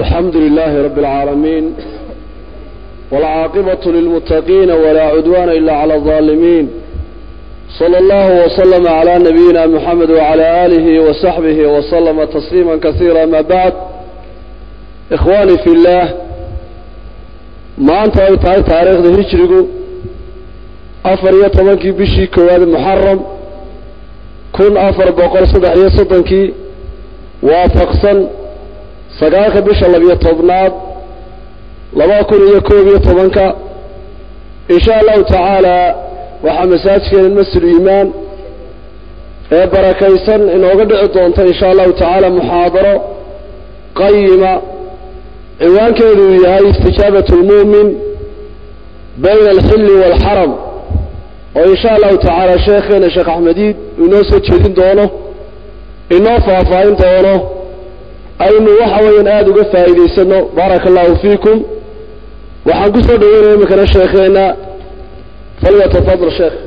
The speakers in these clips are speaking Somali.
الحمد لله رب العالمين والعاقبة للمتقين ولا عدوان إلا على الظالمين صلى الله وسلم على نبينا محمد وعلى آله وصحبه وسلم تسليما كثيرا ما بعد إخواني في الله ما أنت أي تاريخ تاريخ ذا هجرقو أفر يطمنكي بشي كواد محرم كن أفر بقر صدح يصدنكي waafaqsan sagaalka bisha labiyo tobnaad laba kun iyo koob iyo tobanka insha allahu tacaala waxaa masaajkeena masjid iimaan ee barakaysan inooga dhici doonta insha allahu tacaala muxaadaro qayima ciwaankeedu uu yahay istijaabat lmu'min bayna alxilli waalxaram oo insha allahu tacaala sheekheena sheekh axmediid uu inoo soo jeedin doono inoo faahfaahin doono aynu waxa weeyaan aada uga faa'iidaysano baaraka allahu fiikum waxaan ku soo dhaweynaya iminkana sheekheena falyatafadal sheekh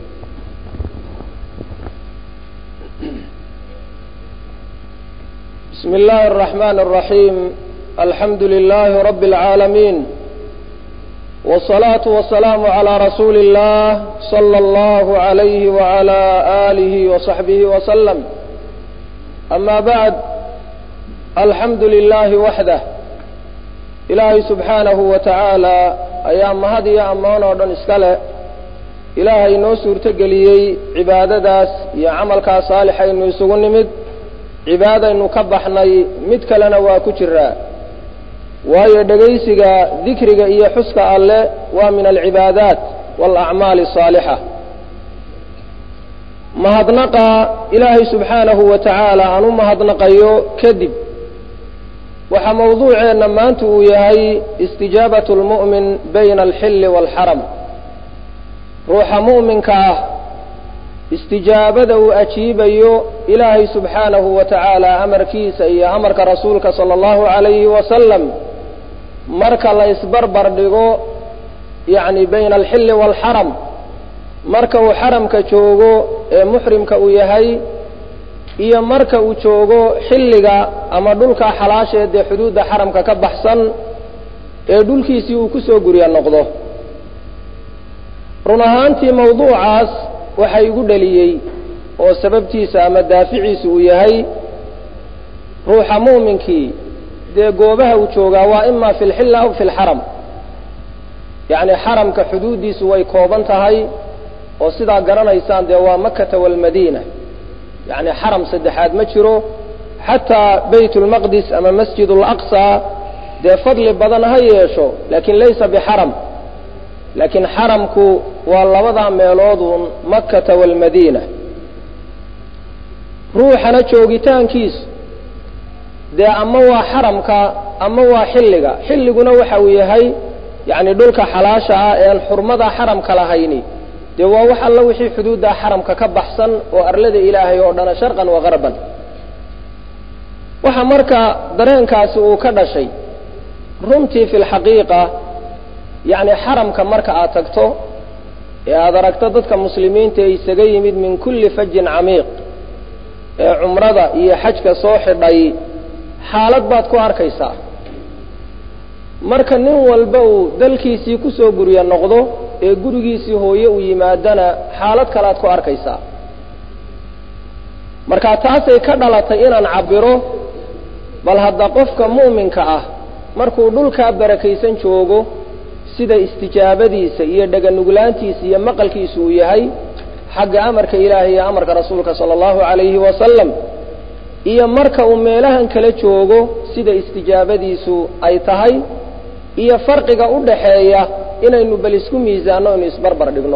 بسم الله الرحمن الرحيم الحمد لله رب العالمين والصلاة والسلام على رسول الله صلى الله عليه وعلى آله وصحبه وسلم أما بعد الحمد لله وحده إلهي سبحانه وتعالى أيام mahad iyo ammaan oo dhan iska leh ilaahay noo suurtogeliyey cibaadadaas iyo camalkaa saalixaynu isugu nimid cibaadaynu ka baxnay mid kalena waa ku jiraa waayo dhegaysiga dikriga iyo xuska alle waa min alcibaadaat waalacmaali asaalixa mahadnaqa ilaahay subxaanahu wa tacaala aan u mahadnaqayo kadib waxaa mawduuceenna maanta uu yahay istijaabat lmu'min bayna alxilli waalxaram ruuxa mu'minka ah istijaabada uu ajiibayo ilaahay subxaanahu wa tacaala amarkiisa iyo amarka rasuulka sala allahu calayhi wasalam marka la isbarbar dhigo yacni bayna alxilli waalxaram marka uu xaramka joogo ee muxrimka uu yahay iyo marka uu joogo xilliga ama dhulka xalaasheed ee xuduudda xaramka ka baxsan ee dhulkiisii uu ku soo gurya noqdo run ahaantii mawduucaas waxa igu dhaliyey oo sababtiisa ama daaficiisu uu yahay ruuxa mu'minkii dee goobaha uu joogaa waa ima fi lxilla aw fi lxaram yacni xaramka xuduuddiisu way kooban tahay oo sidaa garanaysaan dee waa makata walmadiina yacni xaram saddexaad ma jiro xataa bayt lmaqdis ama masjid alaqsa dee fadli badan ha yeesho laakiin laysa bixaram laakiin xaramku waa labadaa meelooduun makata walmadiina ruuxana joogitaankiisu dee ama waa xaramka ama waa xilliga xilliguna waxa uu yahay yacni dhulka xalaasha ah ean xurmada xaramka lahayni dee waa wax alla wixii xuduuddaa xaramka ka baxsan oo arlada ilaahay oo dhana sharqan wa garban waxa marka dareenkaasi uu ka dhashay runtii fi lxaqiiqa yacni xaramka marka aad tagto ee aada aragto dadka muslimiinta ee isaga yimid min kulli fajin camiiq ee cumrada iyo xajka soo xidhay xaalad baad ku arkaysaa marka nin walba uu dalkiisii kusoo gurya noqdo ee gurigiisii hooye uu yimaadana xaalad kalead ku arkaysaa marka taasay ka dhalatay inaan cabbiro bal hadda qofka mu'minka ah markuu dhulkaa barakaysan joogo sida istijaabadiisa iyo dheganuglaantiisa iyo maqalkiisu uu yahay xagga amarka ilaahay iyo amarka rasuulka sala allahu calayhi wasalam iyo marka uu meelahan kala joogo sida istijaabadiisu ay tahay iyo farqiga u dhaxeeya inaynu bal isku miisaanno inu isbarbar dhigno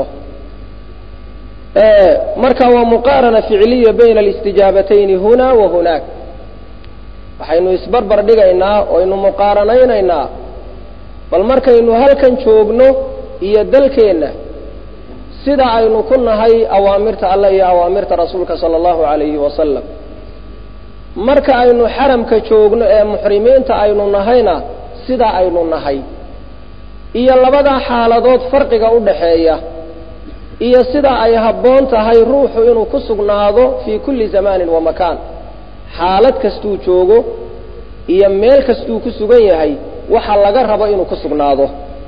marka waa muqaarana ficiliya bayna alistijaabatayni huna wa hunaak waxaynu isbarbar dhigaynaa oo aynu muqaaranaynaynaa bal markaynu halkan joogno iyo dalkeenna sida aynu ku nahay awaamirta allah iyo awaamirta rasuulka sala allahu calayhi wasalam marka aynu xaramka joogno ee muxrimiinta aynu nahayna sida aynu nahay iyo labadaa xaaladood farqiga u dhaxeeya iyo sida ay habboon tahay ruuxu inuu ku sugnaado fii kulli zamaanin wa makaan xaalad kastuu joogo iyo meel kastuu ku sugan yahay waxa laga rabo inuu ku sugnaado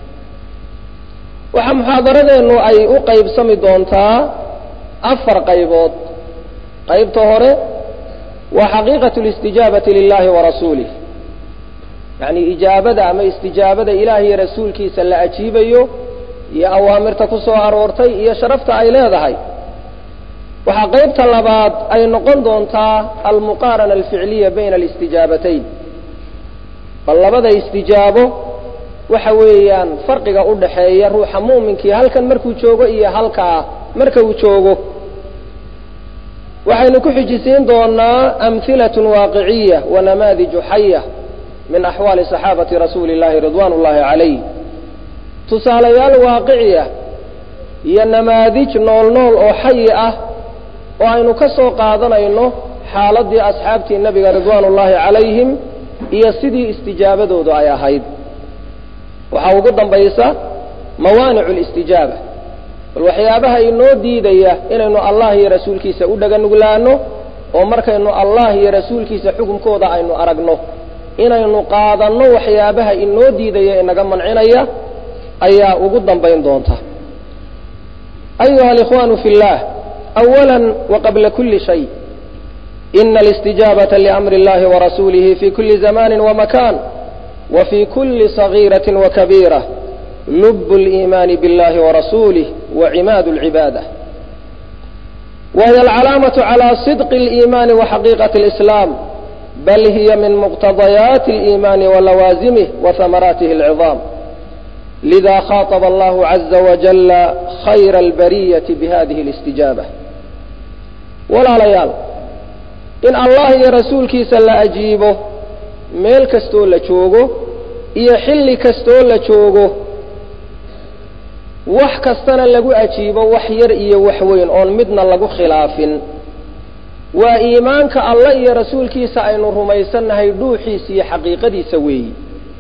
waxaa muxaadaradeennu ay u qaybsami doontaa afar qaybood qaybta hore waa xaqiiqatu listijaabati lilahi wa rasuulih yacni ijaabada ama istijaabada ilaah iyo rasuulkiisa la ajiibayo iyo awaamirta ku soo aroortay iyo sharafta ay leedahay waxaa qaybta labaad ay noqon doontaa almuqaarana alficliya bayna alistijaabatayn bal labada istijaabo waxa weeyaan farqiga u dhaxeeya ruuxa mu'minkii halkan markuu joogo iyo halkaa marka uu joogo waxaynu ku xijisiin doonaa amhilatun waaqiciya wa namaadiju xaya min axwaali saxaabati rasuuli llahi ridwan ullahi calayh tusaalayaal waaqiciya iyo namaadij nool nool oo xayi ah oo aynu ka soo qaadanayno xaaladii asxaabtii nebiga ridwaan ullaahi calayhim iyo sidii istijaabadoodu ay ahayd waxaa ugu dambaysa mawaanicu listijaaba bal waxyaabaha inoo diidaya inaynu allah iyo rasuulkiisa u dhaganuglaano oo markaynu allah iyo rasuulkiisa xukunkooda aynu aragno inaynu qaadanno waxyaabaha inoo diidaya inaga mancinaya ayaa ugu dambayn doonta ayuha alikhwaanu fi llah awala waqabla kuli shay ina alistijaabata liamri اllahi warasuulihi fi kuli zamani wamakan wa fi kuli صagiiraةi wakabiira lub اliimaani biاllahi warasuulih wacimaad اlcibaada wahiy alcalaamaةu calى صidqi اliimaani waxaqiiqaةi اlislaam bal hiya min muqtadayaati اliimaani walawaasimih wahamaraatihi اlciظaam lida khaaطba allahu caza wajala khayra albariyati bihadihi اlistijaaba walaalayaal in allah iyo rasuulkiisa la ajiibo meel kastoo la joogo iyo xilli kastoo la joogo wax kastana lagu ajiibo wax yar iyo wax weyn oon midna lagu khilaafin waa iimaanka allah iyo rasuulkiisa aynu rumaysannahay dhuuxiisa iyo xaqiiqadiisa weeyi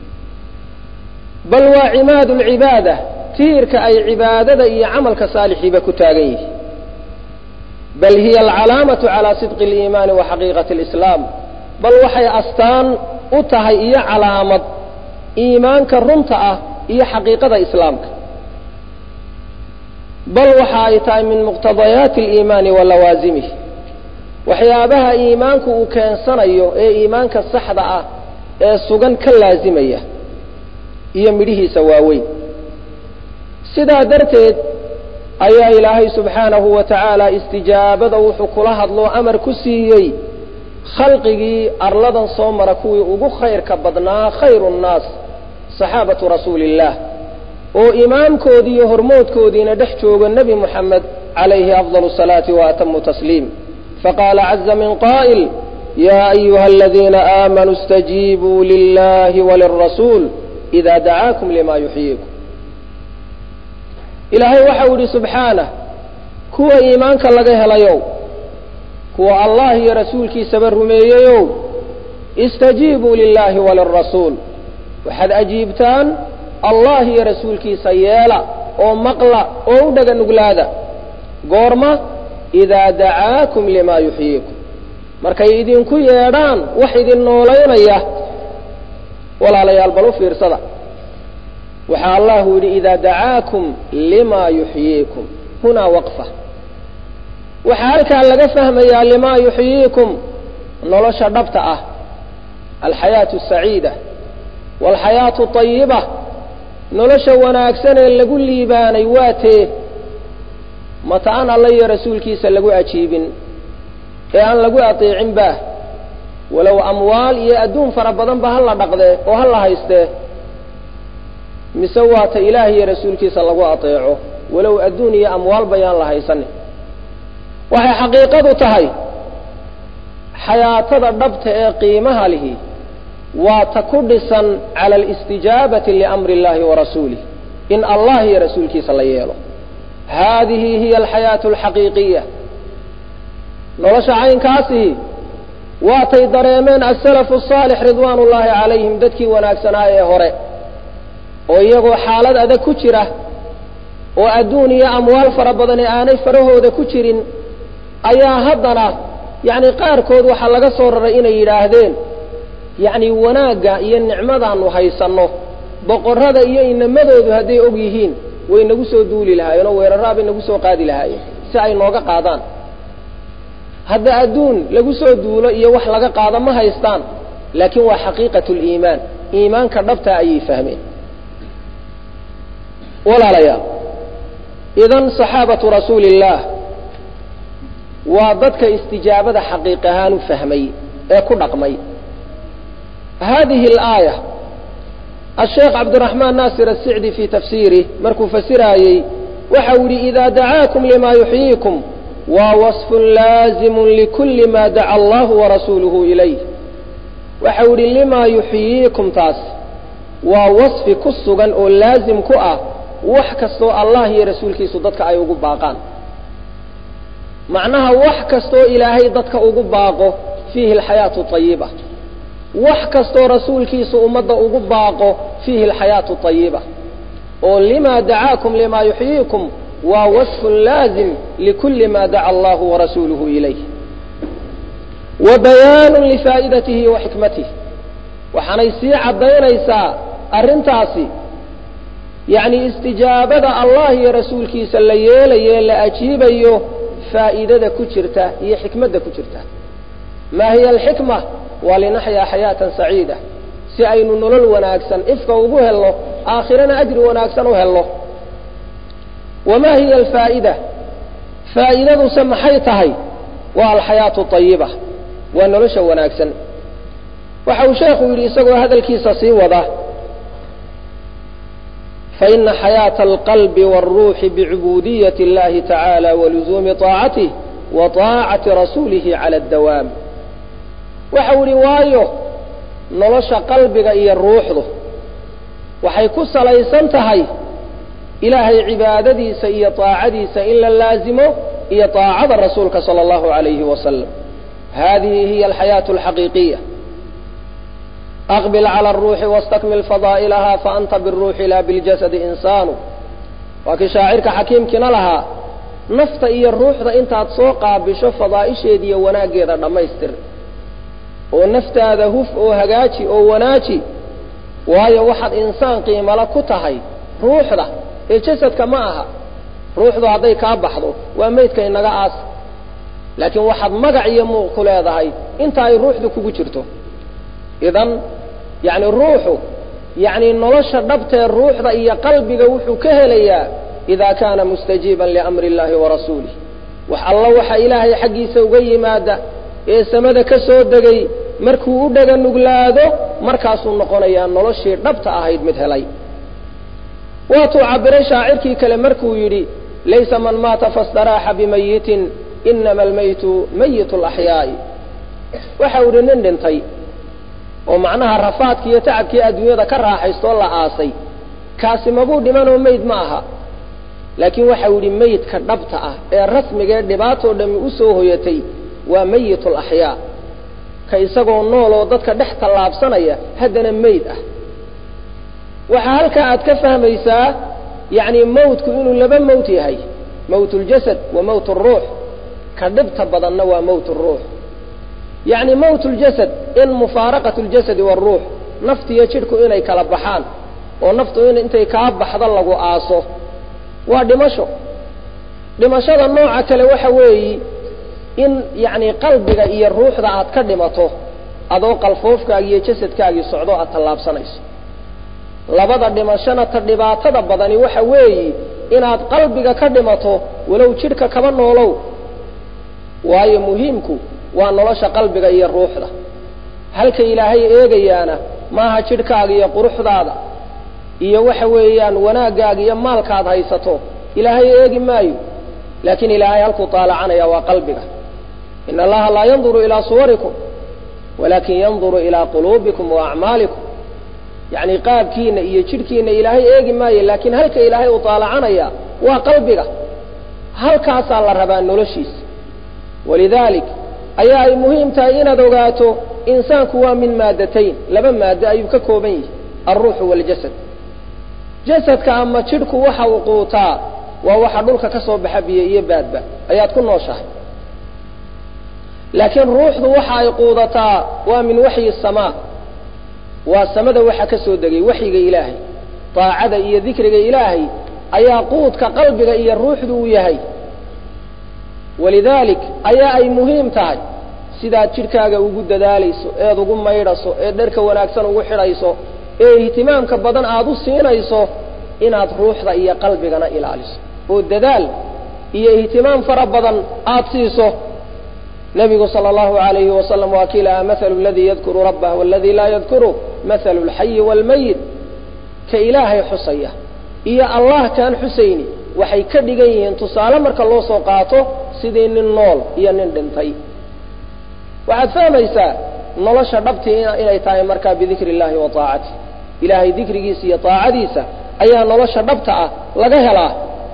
bal waa cimaad lcibaada tiirka ay cibaadada iyo camalka saalixiiba ku taagan yihi bal hiya alcalaamatu calaa sidqi اliimaani wa xaqiiqati اlislaam bal waxay astaan u tahay iyo calaamad iimaanka runta ah iyo xaqiiqada islaamka bal waxa ay tahay min muqtadayaati اliimaani wa lawaasimih waxyaabaha iimaanku uu keensanayo ee iimaanka saxda ah ee sugan ka laasimaya iyo midhihiisa waaweyn sidaa darteed ayaa ilaahay subxaanahu wa tacaala istijaabada wuxuu kula hadloo amar ku siiyey khalqigii arladan soo mara kuwii ugu khayrka badnaa khayru nnaas saxaabatu rasuuli illaah oo imaamkoodii iyo hormoodkoodiina dhex jooga nebi moxamed calayhi afdal salaati wa atamu tasliim faqaala caza min qaa'il yaa ayuha aladiina aamanuu istajiibuu lilahi walirasuul ida dacaakum lima yuxyiikum ilaahay waxau idhi subxaanah kuwa iimaanka laga helayow kuwa allah iyo rasuulkiisaba rumeeyeyow istajiibuu lilaahi walirasuul waxaad ajiibtaan allah iyo rasuulkiisa yeela oo maqla oo u dhaga nuglaada goorma idaa dacaakum limaa yuxyiikum markay idinku yeedhaan wax idin noolaynaya walaalayaal bal u fiirsada waxaa allahu yidhi idaa dacaakum limaa yuxyiikum hunaa waqfa waxaa halkaa laga fahmayaa limaa yuxyiikum nolosha dhabta ah alxayaatu asaciida waalxayaatu ayiba nolosha wanaagsan ee lagu liibaanay waa tee mata aan alla iyo rasuulkiisa lagu ajiibin ee aan lagu ateecin baah walow amwaal iyo adduun fara badan ba ha la dhaqdee oo ha la haystee mise waata ilaah iyo rasuulkiisa lagu ateeco walow adduun iyo amwaal bayaan la haysanin waxay xaqiiqadu tahay xayaatada dhabta ee qiimaha lihi waa ta ku dhisan cala alistijaabati liamri illahi wa rasuulih in allah iyo rasuulkiisa la yeelo haadihi hiya alxayaatu alxaqiiqiya nolosha caynkaasihi waatay dareemeen asalafu asaalix ridwaan ullaahi calayhim dadkii wanaagsanaa ee hore oo iyagoo xaalad adag ku jira oo adduun iyo amwaal fara badani aanay farahooda ku jirin ayaa haddana yacni qaarkood waxaa laga soo raray inay yidhaahdeen yacni wanaagga iyo nicmadaanu haysanno boqorrada iyo inamadoodu hadday og yihiin way nagu soo duuli lahaayeen oo weeraraabay nagu soo qaadi lahaayeen si ay nooga qaadaan hadda adduun lagu soo duulo iyo wax laga qaado ma haystaan laakiin waa xaqiiqatu liimaan iimaanka dhabtaa ayay fahmeen walaalayaal idan saxaabatu rasuuli illaah waa dadka istijaabada xaqiiq ahaan u fahmay ee ku dhaqmay hadihi alaaya asheekh cabdiraxmaan naasir asicdi fii tafsiirih markuu fasiraayey waxa uu yidhi idaa dacaakum lima yuxyiikum waa wasfun laazimun likulli ma daca allahu warasuuluhu ilayh waxa uu yidhi limaa yuxyiikum taas waa wasfi ku sugan oo laazim ku ah wax kastoo allah iyo rasuulkiisu dadka ay ugu baaqaan macnaha wax kastoo ilaahay dadka ugu baaqo fiihi alxayaatu ayiba wax kastoo rasuulkiisu ummadda ugu baaqo fiihi alxayaatu ayiba oo lima dacaakum lima yuxyiikum waa wasfun laazim likulli ma daca allahu warasuuluhu ilayh wa bayaanun lifaa'idatihi wa xikmatih waxaanay sii caddaynaysaa arrintaasi yacni istijaabada allah iyo rasuulkiisa la yeelayo la ajiibayo faa'iidada ku jirta iyo xikmadda ku jirta maa hiya alxikma waa linaxyaa xayaatan saciida si aynu nolol wanaagsan ifka ugu helno aakhirana ajri wanaagsan u helno wamaa hiya alfaa'ida faa'iidaduse maxay tahay waa alxayaatu ayiba waa nolosha wanaagsan waxa uu sheekhu yidhi isagoo hadalkiisa sii wada faina xayaaةa alqalbi wاlruuxi bicubuudiyati اllahi tacaala waluzuumi طaacatih wa طaacati rasuulihi cala اdawaam waxa uu yihi waayo nolosha qalbiga iyo ruuxdu waxay ku salaysan tahay ilaahay cibaadadiisa iyo طaacadiisa in la laazimo iyo طaacada rasuulka salى اllahu عalayhi wasalam hadihi hiya alxayaaةu اlxaqiiqiya aqbil cala aruuxi wastakmil fadaa'ilaha faanta biruuxi laa biljasadi insaanu waa kii shaacirka xakiimkiina lahaa nafta iyo ruuxda intaad soo qaabisho fadaa'isheeda iyo wanaaggeeda dhammaystir oo naftaada huf oo hagaaji oo wanaaji waayo waxaad insaan qiimala ku tahay ruuxda ee jasadka ma aha ruuxdu hadday kaa baxdo waa maydka inaga aas laakiin waxaad magac iyo muuq ku leedahay inta ay ruuxdu kugu jirto idan yacni ruuxu yacni nolosha dhabtee ruuxda iyo qalbiga wuxuu ka helayaa idaa kaana mustajiiban liamri illahi warasuulih wax alla waxa ilaahay xaggiisa uga yimaada ee samada ka soo degay markuu u dhega nuglaado markaasuu noqonayaa noloshii dhabta ahayd mid helay waatuu cabiray shaacirkii kale markuu yidhi laysa man maata fastaraaxa bimayitin inama almaytu mayit laxyaa'i waxa uu yidhi nin dhintay oo macnaha rafaadkii iyo tacabkii adduunyada ka raaxaystoo la aasay kaasi mabuu dhimanoo meyd ma aha laakiin waxau yidhi meydka dhabta ah ee rasmigaee dhibaatoo dhammi u soo hoyatay waa mayitul axyaa ka isagoo nool oo dadka dhex tallaabsanaya haddana meyd ah waxaa halkaa aad ka fahmaysaa yacni mawtku inuu laba mawt yahay mawt uljasad wa mawt aruux ka dhibta badanna waa mawt aruux yacni mawt uljasad in mufaaraqat اljasadi wاlruux naftiyo jidhku inay kala baxaan oo naftu in intay kaa baxdo lagu aaso waa dhimasho dhimashada nooca kale waxa weeyi in yacni qalbiga iyo ruuxda aad ka dhimato adoo qalfoofkaagi iyo jasadkaagii socdo aad tallaabsanayso labada dhimashona ta dhibaatada badani waxa weeyi inaad qalbiga ka dhimato walow jidhka kaba noolow waayo muhiimku waa nolosha qalbiga iyo ruuxda halka ilaahay eegayaana maaha jidhkaaga iyo quruxdaada iyo waxa weeyaan wanaaggaaga iyo maalkaad haysato ilaahay eegi maayo laakiin ilaahay halkuu taalacanaya waa qalbiga in allaha laa yanduru ilaa suwarikum walaakin yanduru ilaa quluubikum wa acmaalikum yacni qaabkiina iyo jidhkiina ilaahay eegi maayo laakiin halka ilaahay uu taalacanaya waa qalbiga halkaasaa la rabaa noloshiisa walidaalik ayaa ay muhiim tahay inaad ogaato insaanku waa min maadatayn laba maado ayuu ka kooban yahay alruuxu waaljasad jasadka ama jidhku waxa uu quutaa waa waxa dhulka ka soo baxa biyo iyo baadba ayaad ku nooshahay laakiin ruuxdu waxa ay quudataa waa min waxyi samaa waa samada waxa ka soo degay waxyiga ilaahay daacada iyo dikriga ilaahay ayaa quudka qalbiga iyo ruuxdu u yahay walidaalik ayaa ay muhiim tahay sidaad jidhkaaga ugu dadaalayso eed ugu maydhaso eed dharka wanaagsan ugu xidhayso ee ihtimaamka badan aad u siinayso inaad ruuxda iyo qalbigana ilaaliso oo dadaal iyo ihtimaam fara badan aad siiso nebigu sala allahu alayhi wasalam waa kii lahaa mathalu aladii yadkuru rabbah waladii laa yadkuru mathalu alxayi waalmayit ka ilaahay xusaya iyo allah kaan xusayni waxay ka dhigan yihiin tusaale marka loo soo qaato sidii nin nool iyo nin dhintay waxaad fahmaysaa nolosha dhabtii inay tahay markaa bidikri illahi wa taacati ilaahay dikrigiisa iyo taacadiisa ayaa nolosha dhabta ah laga helaa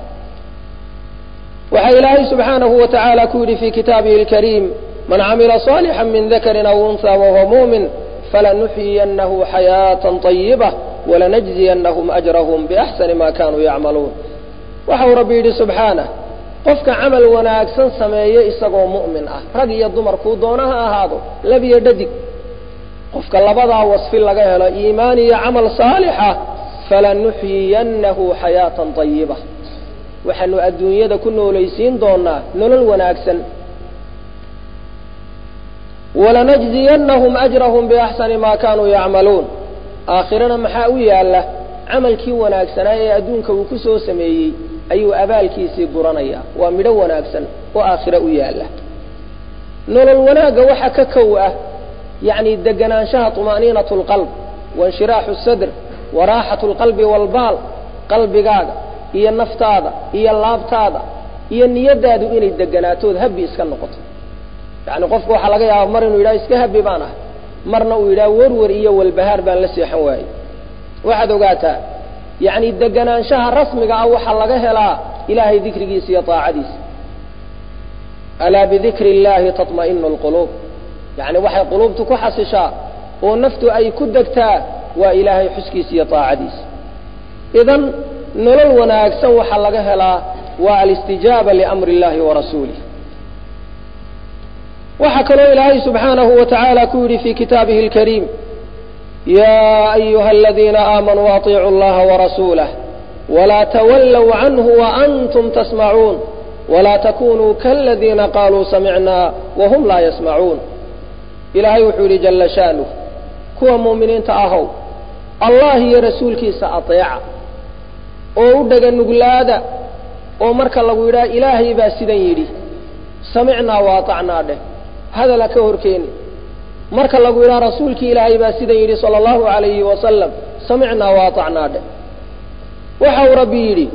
waxaa ilaahay subxaanahu wa tacaala ku yidhi fii kitaabihi alkariim man camila صaalixا min dakrin aw unha wahuwa muumin falanuxyiyannahu xayaatan طayiba walanajziyanahum ajrahum biaxsani ma kanuu yacmaluun waxa uu rabbi yidhi subxaanah qofka camal wanaagsan sameeyo isagoo mu'min ah rag iyo dumar kuu doona ha ahaado lab iyo dhadig qofka labadaa wasfi laga helo iimaan iyo camal saalixa falanuxyiyannahu xayaatan طayiba waxaanu adduunyada ku noolaysiin doonaa nolol wanaagsan walanajziyanahum ajrahum biaxsani ma kanuu yacmaluun aakhirana maxaa u yaalla camalkii wanaagsanaa ee adduunka uu ku soo sameeyey ayuu abaalkiisii guranayaa waa midho wanaagsan oo aakhiro u yaalla nolol wanaagga waxa ka kow ah yacni deganaanshaha طumaaniinat اlqalb wainshiraaxu sadr waraaxat اlqalbi wاlbaal qalbigaaga iyo naftaada iyo laabtaada iyo niyadaadu inay deganaatood habi iska noqoto yani qofku waxaa laga yaaba mar inuu yidhaha iska habi baan ahay marna uu yidhaha werwer iyo walbahaar baan la seexan waayey waxaad ogaataa yacni deganaanshaha rasmiga ah waxaa laga helaa ilaahay dikrigiisa iyo taacadiisa alaa bidikri illahi taطma'inu اlquluub yani waxay quluubtu ku xasishaa oo naftu ay ku degtaa waa ilaahay xuskiisa iyo taacadiisa idan nolol wanaagsan waxaa laga helaa waa alistijaaba liamri اllahi warasuulih waxaa kaloo ilaahay subxaanahu wa tacaala ku yidhi fi kitaabihi اlkariim ya ayuha aladiina aamanuu aطiicuu اllaha warasuulah walaa twallow canhu waantum tasmacuun walaa takunuu kaladiina qaluu samicna wahum laa yasmacuun ilaahay wuxuu yidhi jala shaanuh kuwa muuminiinta ahow allah iyo rasuulkiisa aطeeca oo u dhega nuglaada oo marka lagu yidhaha ilaahay baa sidan yidhi samicnaa waatacnaa dheh hadala ka horkeeni marka lagu yidhaha rasuulkii ilaahay baa sidan yidhi sala allahu alayhi wasalam samicnaa waatacnaa dheh waxa uu rabbi yidhi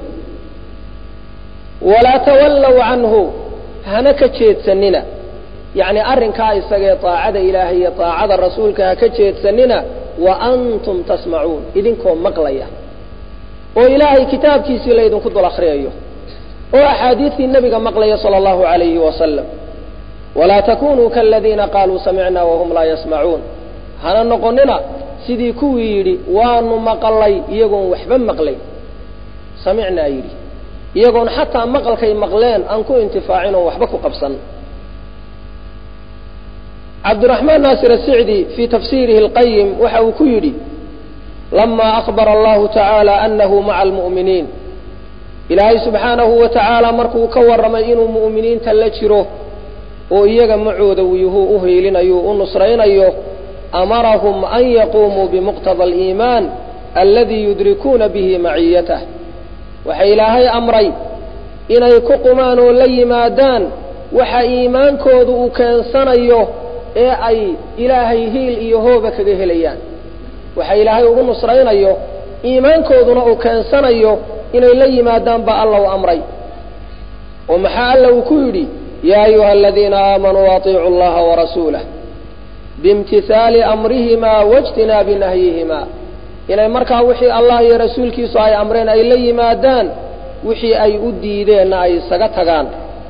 walaa tawallow canhu hana ka jeedsanina yacni arrinkaa isagee taacada ilaahay iyo taacada rasuulka ha ka jeedsanina wa antum tasmacuun idinkoo maqlaya oo ilaahay kitaabkiisii laydinku dul akhriyayo oo axaadiistii nebiga maqlaya sala allahu alayhi wasalam walaa takunuu kaladiina qaaluu samicna wahum laa yasmacuun hana noqonina sidii kuwii yidhi waanu maqalay iyagoon waxba maqlayn samicnaa yidhi iyagoon xataa maqalkay maqleen aan ku intifaacin oon waxba ku qabsan cabdiraxmaan naasir asicdi fii tafsiirihi alqayim waxa uu ku yidhi lama akbara allahu tacaala anahu maca almu'miniin ilaahay subxaanahu wa tacaala markuu ka warramay inuu mu'miniinta la jiro oo iyaga macooda wuyuhuu u hiilinayo u nusraynayo amarahum an yaquumuu bimuqtada aliimaan aladii yudrikuuna bihi maciyatah waxa ilaahay amray inay ku qumaan oo la yimaadaan waxa iimaankoodu uu keensanayo ee ay ilaahay hiil iyo hooba kaga helayaan waxa ilaahay ugu nusraynayo iimaankooduna uu keensanayo inay la yimaadaan baa alla u amray oo maxaa alla uu ku yidhi yaa ayuha aladiina aamanuu atiicuu allaha warasuulah biimtihaali amrihimaa waijtinaabi nahyihimaa inay markaa wixii allah iyo rasuulkiisu ay amreen ay la yimaadaan wixii ay u diideenna ay isaga tagaan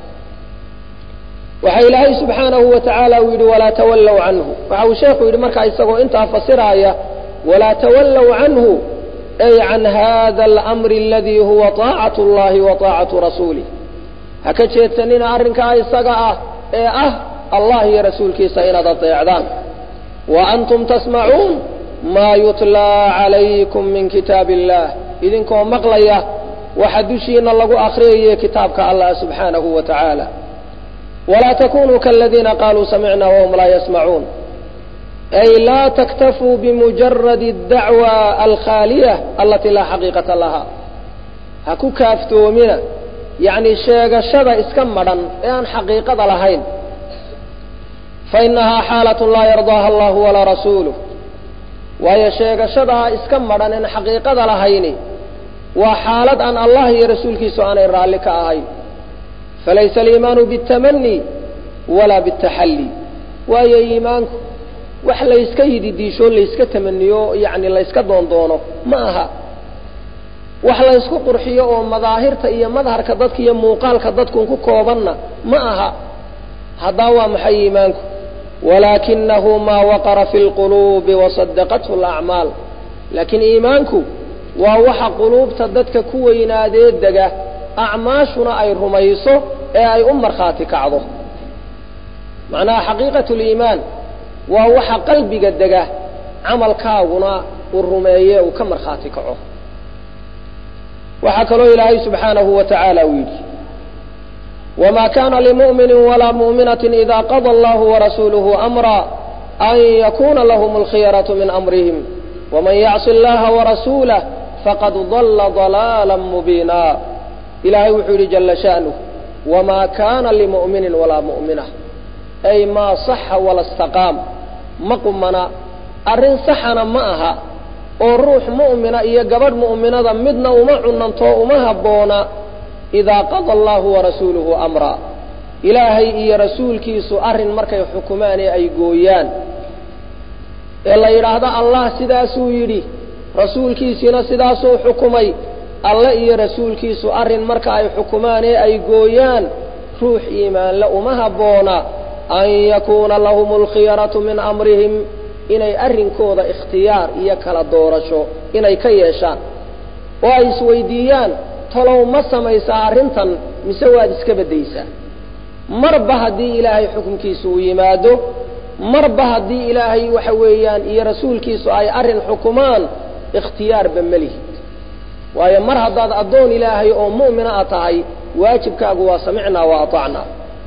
waxa ilaahay subxaanahu wa tacaala uu yidhi walaa tawallow canhu waxa uu sheekhu yidhi markaa isagoo intaa fasiraaya walaa tawallow canhu ay can hada alamri aladii huwa taacatu اllahi wa taacatu rasuulih ha ka jeedsanina arrinkaa isaga ah ee ah allah iyo rasuulkiisa inaad adeecdaan wa antum tasmacuun maa yutlaa calaykum min kitaabi illaah idinkoo maqlaya waxa dushiina lagu akriyaya kitaabka allah subxaanahu wa tacaala walaa takunuu kaladiina qaaluu samicna wahum laa yasmacuun ay laa taktafuu bimujaradi اdacwa alkhaaliya alati laa xaqiiqata laha ha ku kaaftoomina yacni sheegashada iska madhan ee aan xaqiiqada lahayn fainahaa xaalat laa yardaaha allahu walaa rasuuluh waayo sheegashadaa iska madhan en xaqiiqada lahayni waa xaalad aan allah iyo rasuulkiisu aanay raalli ka ahayn falaysa aliimaanu biاtamani walaa biاtaxalli waayo iimaanku wax layska yididiisho layska tamaniyo yani layska doondoono ma aha wax laysku qurxiyo oo madaahirta iyo madharka dadka iyo muuqaalka dadkun ku koobanna ma aha haddaa waa maxay iimaanku walaakinahu maa waqara fi lquluubi wasadaqathu alacmaal laakiin iimaanku waa waxa quluubta dadka ku weynaadee dega acmaashuna ay rumayso ee ay u markhaati kacdo macnaha xaqiiqatu liimaan waa waxa qalbiga dega camalkaaguna uu rumeeye uu ka markhaati kaco waxaa kaloo ilaahay subxaanahu wa tacaala uu yidhi wma kana limu'mini walaa mu'minaة ida qada allahu warasuuluhu amra an yakuna lahm اlkhiyaraةu min amrihim wman yacsi اllaha warasuulah faqad dala ضalaala mubiina ilahay wuxuu yidhi jala sha'nuh wma kana limu'mini walaa mu'minة ay maa صaxa wala اstaqaam ma qumana arrin saxana ma aha oo ruux mu'mina iyo gabadh mu'minada midna uma cunanto uma habboona idaa qada allahu warasuuluhu amraa ilaahay iyo rasuulkiisu arrin markay xukumaan ee ay gooyaan ee la yidhaahdo allah sidaasuu yidhi rasuulkiisiina sidaasuu xukumay alle iyo rasuulkiisu arrin marka ay xukumaan ee ay gooyaan ruux iimaanle uma habboona an yakuuna lahum alkhiyaratu min amrihim inay arrinkooda ikhtiyaar iyo kala doorasho inay ka yeeshaan oo ay isweydiiyaan talow ma samaysaa arrintan mise waad iska beddaysaa marba haddii ilaahay xukunkiisu uu yimaado marba haddii ilaahay waxa weeyaan iyo rasuulkiisu ay arrin xukumaan ikhtiyaarba ma lihid waayo mar haddaad addoon ilaahay oo mu'mina a tahay waajibkaagu waa samicnaa wa aطacnaa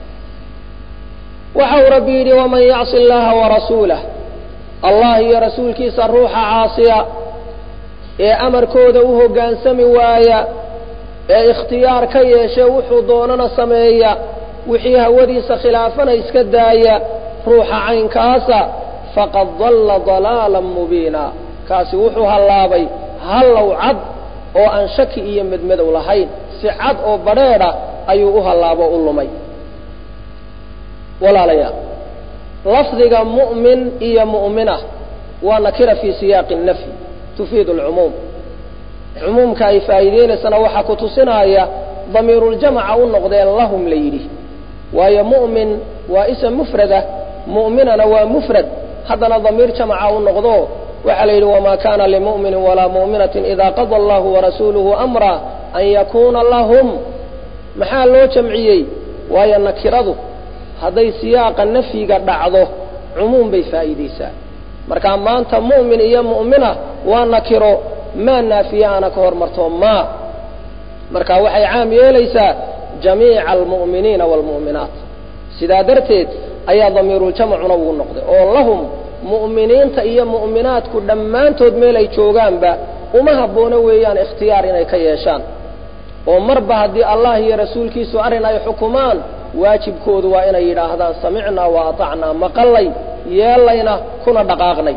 waxa uu rabbi yidhi waman yacsi allaha warasuulah allah iyo rasuulkiisa ruuxa caasiya ee amarkooda u hoggaansami waaya ee ikhtiyaar ka yeeshe wuxuu doonana sameeya wixii hawadiisa khilaafana iska daaya ruuxa caynkaasa faqad dalla dalaalan mubiina kaasi wuxuu hallaabay hallow cad oo aan shaki iyo medmadow lahayn si cad oo badrheedha ayuu u hallaabo u lumay walaalayaal lafdiga mu'min iyo mu'mina waa nakira fii siyaaqi nafyi tufiidu alcumuum cumuumka ay faa'iideynaysana waxaa ku tusinaya damiiruljamaca u noqdeen lahum la yidhi waayo mu'min waa ism mufradah mu'minana waa mufrad haddana damiir jamaca u noqdo waxaa la yidhi wamaa kana limu'minin walaa mu'minatin ida qada allahu warasuuluhu amra an yakuuna lahum maxaa loo jamciyey waayo nakiradu hadday siyaaqa nafyiga dhacdo cumuum bay faa'iideysaa marka maanta mu'min iyo mu'mina waa nakiro maa naafiye ana ka hormarto maa marka waxay caam yeelaysaa jamiica almu'miniina waalmu'minaat sidaa darteed ayaa damiiruljamacuna ugu noqday oo lahum mu'miniinta iyo mu'minaadku dhammaantood meel ay joogaanba uma habboona weeyaan ikhtiyaar inay ka yeeshaan oo marba haddii allah iyo rasuulkiisu arrin ay xukumaan waajibkoodu waa inay yidhaahdaan samicnaa wa atacnaa maqallay yeellayna kuna dhaqaaqnay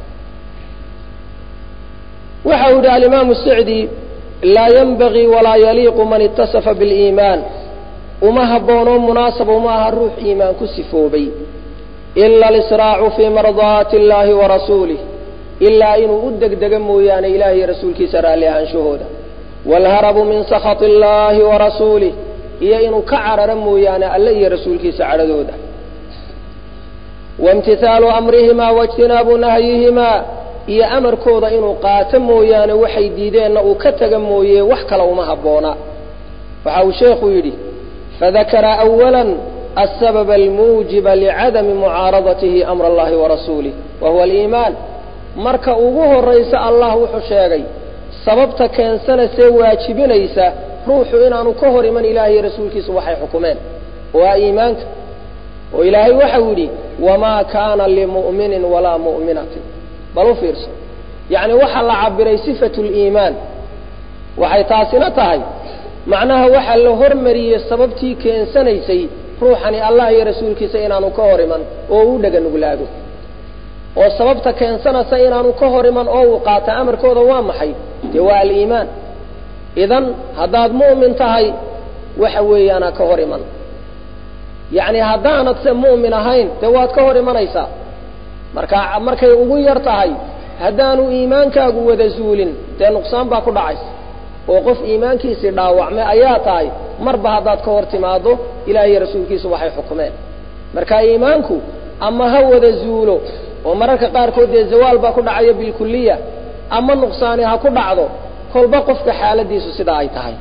waxa uu yidhi alimaamu sacdi laa yenbagii walaa yaliiqu man itasafa biliimaan uma habboonoo munaasaba uma aha ruux iimaan ku sifoobay ila alisraacu fii mardaati illaahi wa rasuulih ilaa inuu u degdega mooyaane ilaah iyo rasuulkiisa raalli ahaanshahooda waalharabu min sakhati illaahi wa rasuulih iyo inuu ka cararo mooyaane alle iyo rasuulkiisa cadhadooda waimtihaalu amrihimaa waijtinaabu nahyihimaa iyo amarkooda inuu qaato mooyaane waxay diideenna uu ka tega mooye wax kale uma habboona waxa uu sheekhu yidhi fadakara awala asababa almuujiba licadami mucaaradatihi amra allahi warasuulih wa huwa aliimaan marka ugu horraysa allah wuxuu sheegay sababta keensanaysee waajibinaysa ruuxu inaanu ka hor iman ilaahay iyo rasuulkiisu waxay xukumeen oo ah iimaanka oo ilaahay waxau yidhi wamaa kaana limu'minin walaa mu'minatin bal u fiirso yacni waxaa la cabiray sifatu liimaan waxay taasina tahay macnaha waxaa la hormariyey sababtii keensanaysay ruuxani allah iyo rasuulkiisa inaanu ka hor iman oo u dhega nuglaado oo sababta keensanaysa inaanu ka hor iman oo uu qaata amarkooda waa maxay dee waa aliimaan idan haddaad mu'min tahay waxa weeyaanaa ka hor iman yacni haddaanad se mu'min ahayn dee waad ka hor imanaysaa marka markay ugu yar tahay haddaanu iimaankaagu wada zuulin dee nuqsaan baa ku dhacaysa oo qof iimaankiisii dhaawacmay ayaa tahay marba haddaad ka hor timaado ilaah iyo rasuulkiisu waxay xukumeen marka iimaanku ama ha wada zuulo oo mararka qaarkood dee zawaal baa ku dhacaya bilkuliya ama nuqsaani ha ku dhacdo kolba qofka xaaladiisu sidaa ay tahay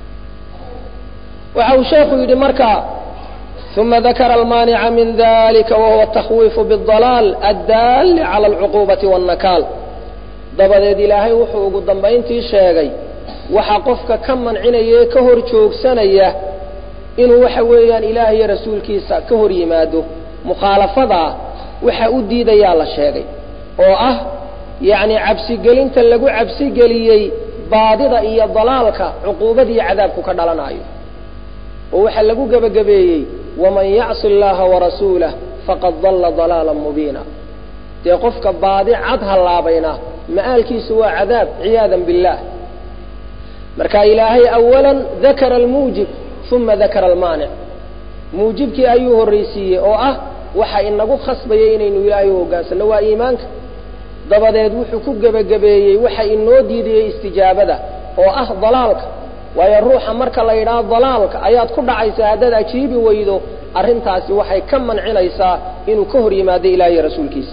waxa uu sheekhu yidhi marka uma dakara almaanica min dalika wahuwa atakwiifu biاdalaal addaali cala alcuquubati waannakaal dabadeed ilaahay wuxuu ugu dambayntii sheegay waxaa qofka ka mancinaya ee ka hor joogsanaya inuu waxa weeyaan ilaah iyo rasuulkiisa ka hor yimaado mukhaalafadaa waxa u diidayaa la sheegay oo ah yacni cabsigelinta lagu cabsigeliyey baadida iyo dalaalka cuquubadiiyo cadaabku ka dhalanayo oo waxaa lagu gebagabeeyey waman yacsi allaha warasuulah faqad dalla dalaalan mubiina dee qofka baadi cad hallaabayna ma'aalkiisu waa cadaab ciyaadan billaah marka ilaahay awalan dakara almuujib uma dakara almaanic muujibkii ayuu horraysiiyey oo ah waxa inagu khasbayay inaynu ilaahay u hoggaansanno waa iimaanka dabadeed wuxuu ku gebagabeeyey waxa inoo diidayey istijaabada oo ah dalaalka waayo ruuxa marka la yidhaahdo dalaalka ayaad ku dhacaysaa haddaad ajiibi weydo arrintaasi waxay ka mancinaysaa inuu ka hor yimaado ilaah iyo rasuulkiisa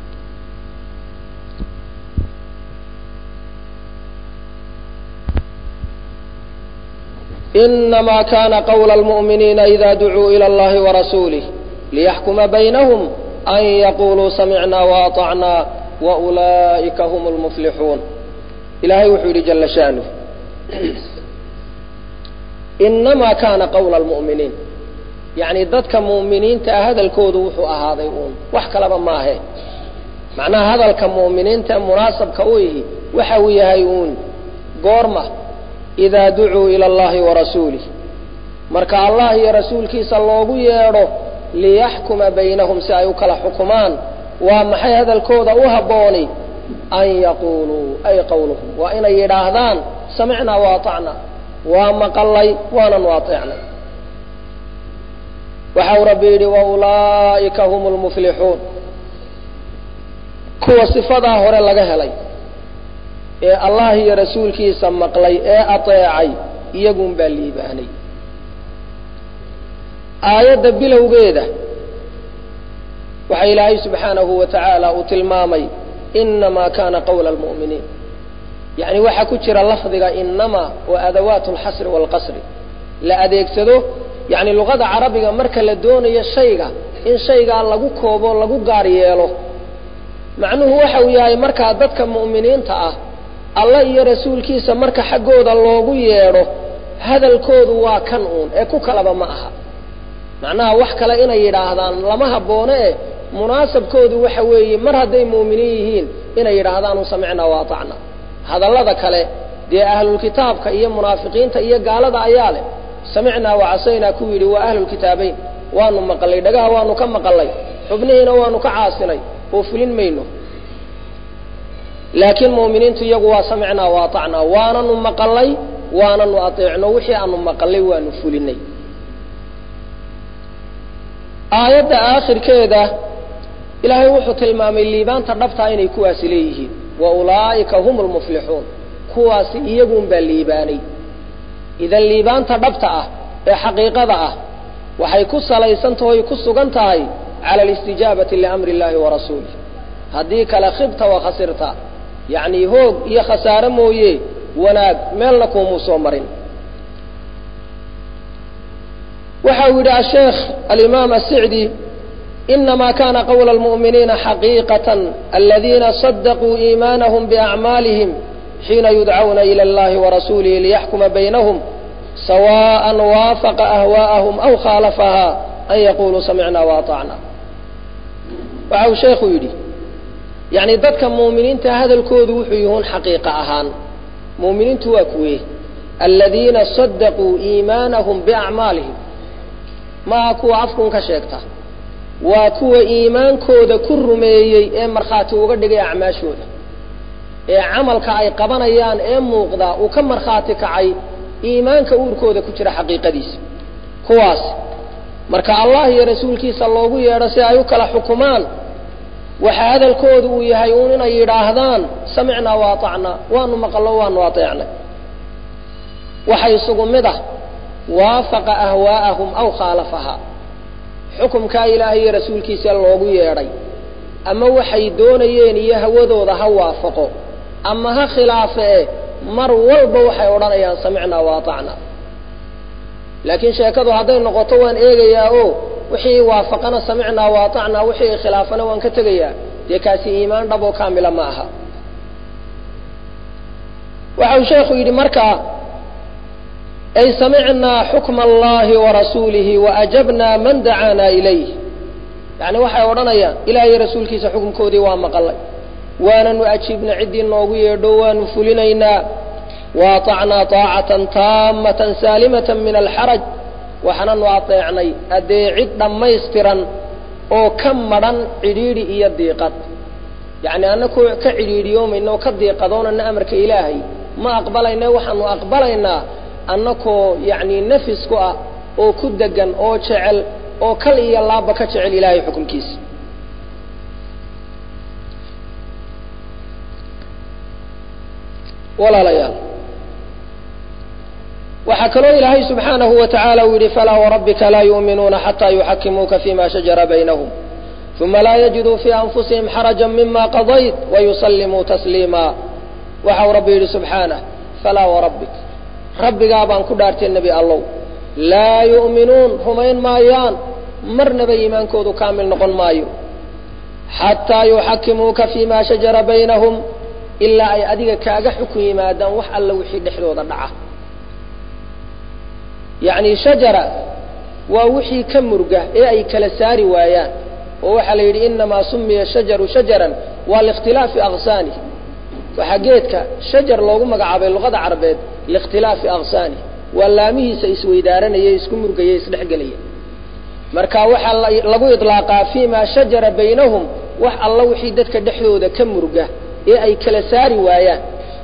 inama kana qawla almu'miniina ida ducuu ila allahi warasuulih liyaxkuma baynahum an yaquluu samicna waatacna waulaa'ika hum lmuflixuun ilahay wuxuu yidhi jala shaanuh inamaa kaana qawla almu'miniin yacni dadka mu'miniinta ah hadalkoodu wuxuu ahaaday uun wax kalaba maahe macnaha hadalka mu'miniinta munaasabka u ihi waxa uu yahay uun goorma idaa ducuu ila allahi warasuulih marka allah iyo rasuulkiisa loogu yeedho liyaxkuma baynahum si ay u kala xukumaan waa maxay hadalkooda u habbooni an yaquuluu ay qawluhum waa inay yidhaahdaan samicnaa waatacna waa maqalay waanan waateecnay waxau rabbi yidhi waulaa'ika hum lmuflixuun kuwa sifadaa hore laga helay ee allah iyo rasuulkiisa maqlay ee ateecay iyagun baa liibaanay aayadda bilowgeeda waxa ilaahay subxaanahu wa tacaala uu tilmaamay inamaa kana qawla almu'miniin yacni waxaa ku jira lafdiga inama oo adawaat alxasri waalqasri la adeegsado yacni luqada carabiga marka la doonayo shayga in shaygaa lagu koobo lagu gaar yeelo macnuhu waxa uu yahay markaa dadka mu'miniinta ah allah iyo rasuulkiisa marka xaggooda loogu yeedho hadalkoodu waa kan uun ee ku kalaba ma aha macnaha wax kale inay yidhaahdaan lama habboone e munaasabkoodu waxa weeye mar hadday mu'miniin yihiin inay yidhaahdaan u samicnaa waatacna hadallada kale dee ahlulkitaabka iyo munaafiqiinta iyo gaalada ayaa leh samicnaa wacasaynaa ku yidhi waa ahlulkitaabeyn waanu maqalay dhagaha waanu ka maqalay xubnihiina waanu ka caasinay oo fulin mayno laakiin mu'miniintu iyagu waa samicnaa waatacnaa waananu maqalay waananu ateecno wixii aanu maqalay waanu fulinay aayadda aakhirkeeda ilaahay wuxuu tilmaamay liibaanta dhabtaa inay kuwaasi leeyihiin wa ulaa'ika hum lmuflixuun kuwaasi iyagun baa liibaanay idan liibaanta dhabta ah ee xaqiiqada ah waxay ku salaysantaho ay ku sugan tahay cala alistijaabati liamri illahi wa rasuulih haddii kale khibta wa khasirta yacni hoog iyo khasaare mooye wanaag meelna kuumuu soo marin waxa uu yidhi asheekh alimaam asicdi inama kana qawla almu'miniina xaqiiqatan aladiina sadaquu iimaanahum biacmaalihim xiina yudcawna ila allahi warasuulihi liyaxkuma baynahum sawaan waafaqa ahwaa'ahum aw khaalafaha an yaquluu samicna waatacna waxa uu sheekhu yidhi yacni dadka muuminiinta hadalkoodu wuxuu yihuun xaqiiqa ahaan muuminiintu waa kuwe aladiina sadaquu iimaanahum biacmaalihim maaha kuwa afkun ka sheegta waa kuwa iimaankooda ku rumeeyey ee markhaati uga dhigay acmaashooda ee camalka ay qabanayaan ee muuqda uu ka markhaati kacay iimaanka uurkooda ku jira xaqiiqadiisa kuwaas marka allah iyo rasuulkiisa loogu yeedho si ay u kala xukumaan waxa hadalkoodu uu yahay uun inay yidhaahdaan samicnaa waatacnaa waanu maqallo waanu ateecnay waxa isugu mid ah waafaqa ahwaa'ahum aw khaalafaha xukumkaa ilaahay iyo rasuulkiisa loogu yeedhay ama waxay doonayeen iyo hawadooda ha waafaqo ama ha khilaafe e mar walba waxay odhanayaan samicnaa waatacnaa laakiin sheekadu hadday noqoto waan eegayaa o wixii waafaqana samicnaa waatacnaa wixii khilaafana waan ka tegayaa dee kaasi iimaan dhab oo kaamila ma aha waxa uu sheekhu yidhi markaa ay samicnaa xukma allahi warasuulihi waajabnaa man dacaanaa ilayh yani waxay odhanayaan ilahiyo rasuulkiisa xukunkoodii waa maqalay waananu ajiibna ciddii noogu yeedho waanu fulinaynaa waatacnaa taacatan taamatan saalimatan min alxaraj waxaananu adeecnay adeecid dhammaystiran oo ka madhan cidhiidhi iyo diiqad yacni annaku ka cidhiidhiyoomayna oo ka diiqadoonana amarka ilaahay ma aqbalayne waxaanu aqbalaynaa annakoo yacni nafis ku ah oo ku degan oo jecel oo kal iyo laabba ka jecel ilaahay xukunkiisa walaalayaal waxaa kaloo ilaahay subxaanahu wa tacaala uu yidhi falaa warabbika laa yu'minuuna xataa yuxakimuuka fima shajara baynahum uma laa yajiduu fii anfusihim xaraja mima qadayt wayusallimuu tasliima waxau rabbi yidhi subxaanah falaa warabbik rabbigaa baan ku dhaartay nebi allow laa yu'minuun rumayn maayaan marnaba iimaankoodu kaamil noqon maayo xataa yuxakimuuka fima shajara baynahum ilaa ay adiga kaaga xukun yimaadaan wax alla wixii dhexdooda dhaca yacni shajara waa wixii ka murga ee ay kala saari waayaan oo waxaa la yidhi inamaa sumiya shajaru shajaran waa liikhtilaafi aqsaani waxaa geedka shajar loogu magacaabay luqada carabeed liikhtilaafi aqsaani waa laamihiisa isweydaaranaya isku murgaya isdhexgelaya marka waxaa lagu idlaaqaa fii ma shajara baynahum wax alla wixii dadka dhexdooda ka murga ee ay kala saari waayaan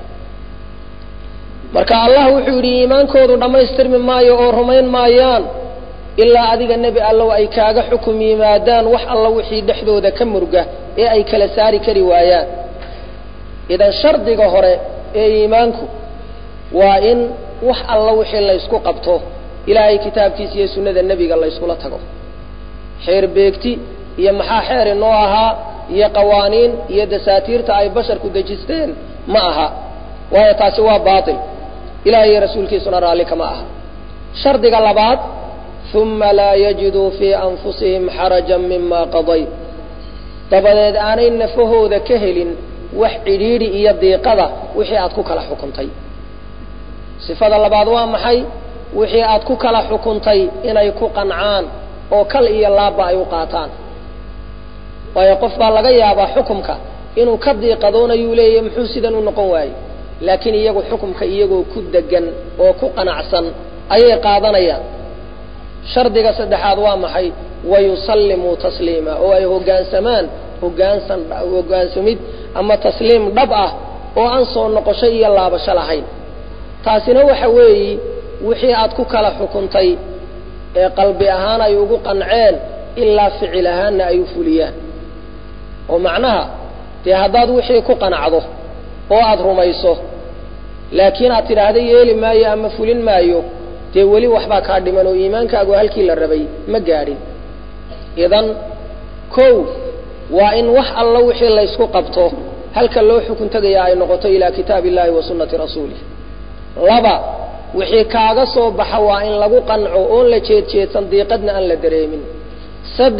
marka allah wuxuu yidhi iimaankoodu dhammaystirmi maayo oo rumayn maayaan ilaa adiga nebi allow ay kaaga xukum yimaadaan wax alla wixii dhexdooda ka murga ee ay kala saari kari waayaan idan shardiga hore ee iimaanku waa in wax alla wixii laysku qabto ilaahay kitaabkiisa iyo sunnada nebiga layskula tago xeer beegti iyo maxaa xeer inoo ahaa iyo qawaaniin iyo dasaatiirta ay basharku dejisteen ma aha waayo taasi waa baatil ilahay iyo rasuulkiisuna raalli kama aha shardiga labaad uma laa yajiduu fii anfusihim xarajan mima qadayt dabadeed aanay nafahooda ka helin wax cidhiidhi iyo diiqada wixii aad ku kala xukuntay sifada labaad waa maxay wixii aad ku kala xukuntay inay ku qancaan oo kal iyo laabba ay u qaataan waayo qof baa laga yaabaa xukumka inuu ka diiqadoonayuu leeyahy muxuu sidan u noqon waaye laakiin iyagu xukumka iyagoo ku degan oo ku qanacsan ayay qaadanayaan shardiga saddexaad waa maxay wayusallimuu tasliima oo ay hoggaansamaan hoggaansan hoggaansamid ama tasliim dhab ah oo aan soo noqosho iyo laabasho lahayn taasina waxa weeyi wixii aad ku kala xukuntay ee qalbi ahaan ay ugu qanceen ilaa ficil ahaanna ay u fuliyaan oo macnaha dee haddaad wixii ku qanacdo oo aada rumayso laakiin aad tidhaahda yeeli maayo ama fulin maayo dee weli waxbaa kaa dhiman oo iimaankaagu halkii la rabay ma gaadhin idan kow waa in wax alla wixii laysku qabto halka loo xukun tegaya ay noqoto ilaa kitaabi illahi wa sunnati rasuulih laba wixii kaaga soo baxa waa in lagu qanco oon la jeedjeedsan diiqadna aan la dareemin saddex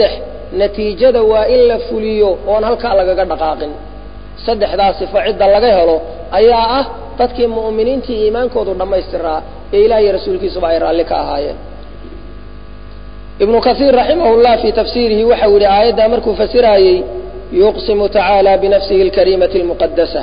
natiijada waa in la fuliyo oon halkaa lagaga dhaqaaqin saddexdaa sifo cidda laga helo ayaa ah dadkii mu'miniintii iimaankoodu dhammaystiraa ee ilaah iyo rasuulkiisuba ay raalli ka ahaayeen ibnu kaiir raximah llah fii tafsiirihi waxau yihi aayaddaa markuu fasiraayey yuqsimu tacaala binafsihi alkariimati almuqadasa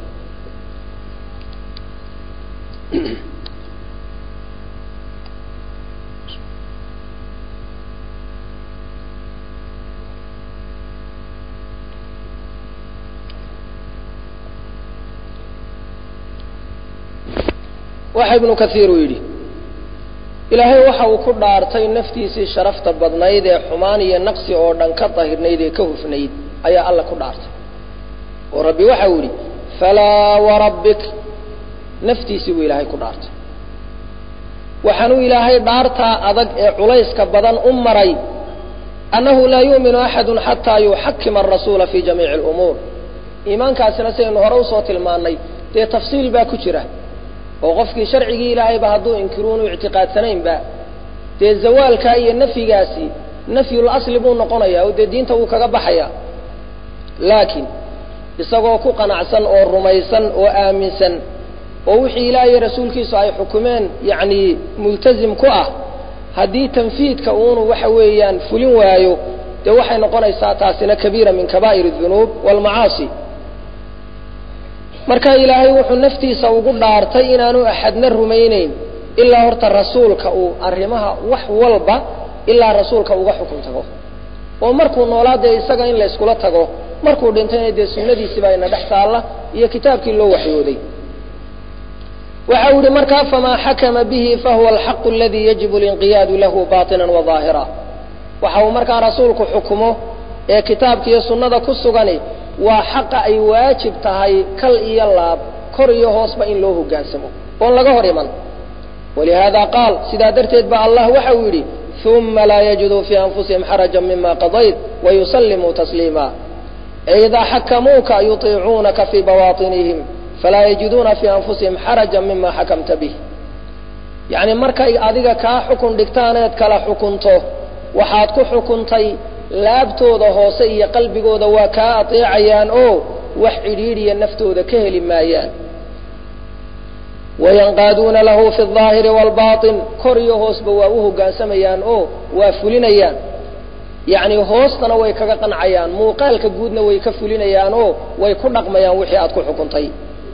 waxa ibnu kaiir uu yidhi ilaahay waxa uu ku dhaartay naftiisii sharafta badnayd ee xumaan iyo naqsi oo dhan ka dahirnayd ee ka hufnayd ayaa alla ku dhaartay oo rabbi waxa uu yidhi falaa warabbik naftiisii buu ilaahay ku dhaartay waxaanuu ilaahay dhaartaa adag ee culayska badan u maray annahu laa yu'minu axadu xataa yuxakima arasuula fi jamiici alumuur iimaankaasina sidaynu hore usoo tilmaannay dee tafsiil baa ku jira oo qofkii sharcigii ilaahayba hadduu inkiruunu ictiqaadsanaynba dee zawaalkaa iyo nafyigaasi nafyul asli buu noqonayaa oo dee diinta wuu kaga baxaya laakiin isagoo ku qanacsan oo rumaysan oo aaminsan oo wixii ilaah iyo rasuulkiisu ay xukumeen yacni multazim ku ah haddii tanfiidka uunu waxa weeyaan fulin waayo dee waxay noqonaysaa taasina kabiira min kabaa'ir adunuub waalmacaasi marka ilaahay wuxuu naftiisa ugu dhaartay inaanu axadna rumayneyn ilaa horta rasuulka uu arrimaha wax walba ilaa rasuulka uga xukun tago oo markuu noolaa dee isaga in la yskula tago markuu dhintayna dee sunnadiisiibaa ina dhex taalla iyo kitaabkii loo waxyooday waxa uu yihi markaa famaa xakama bihi fahuwa alxaqu aladii yajibu linqiyaadu lahu baطina waظaahira waxa uu markaa rasuulku xukumo ee kitaabka iyo sunnada ku sugani waa xaqa ay waajib tahay kal iyo laab kor iyo hoosba in loo hogaansamo oon laga hor iman walihaada qaal sidaa darteed ba allah waxa uu yidhi uma laa yajiduu fii anfusihim xaraja mima qadayt wayusallimuu tasliima idaa xakamuuka yuطiicuunaka fii bawaaطinihim falaa yajiduuna fii anfusihim xaraja mima xakamta bih yacni markay adiga kaa xukun dhigtaaneed kala xukunto waxaad ku xukuntay laabtooda hoose iyo qalbigooda waa kaa ateecayaan oo wax cidhiidhiya naftooda ka heli maayaan wayanqaaduuna lahu fi اظaahiri wاlbaطin kor iyo hoosba waa u hoggaansamayaan oo waa fulinayaan yacni hoostana way kaga qancayaan muuqaalka guudna way ka fulinayaan oo way ku dhaqmayaan wixii aad ku xukuntay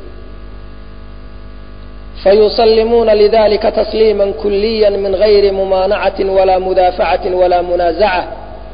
fayusalimuuna lidalika tasliima kuliya min gayri mumaanacati walaa mudaafacaةi walaa munaazaca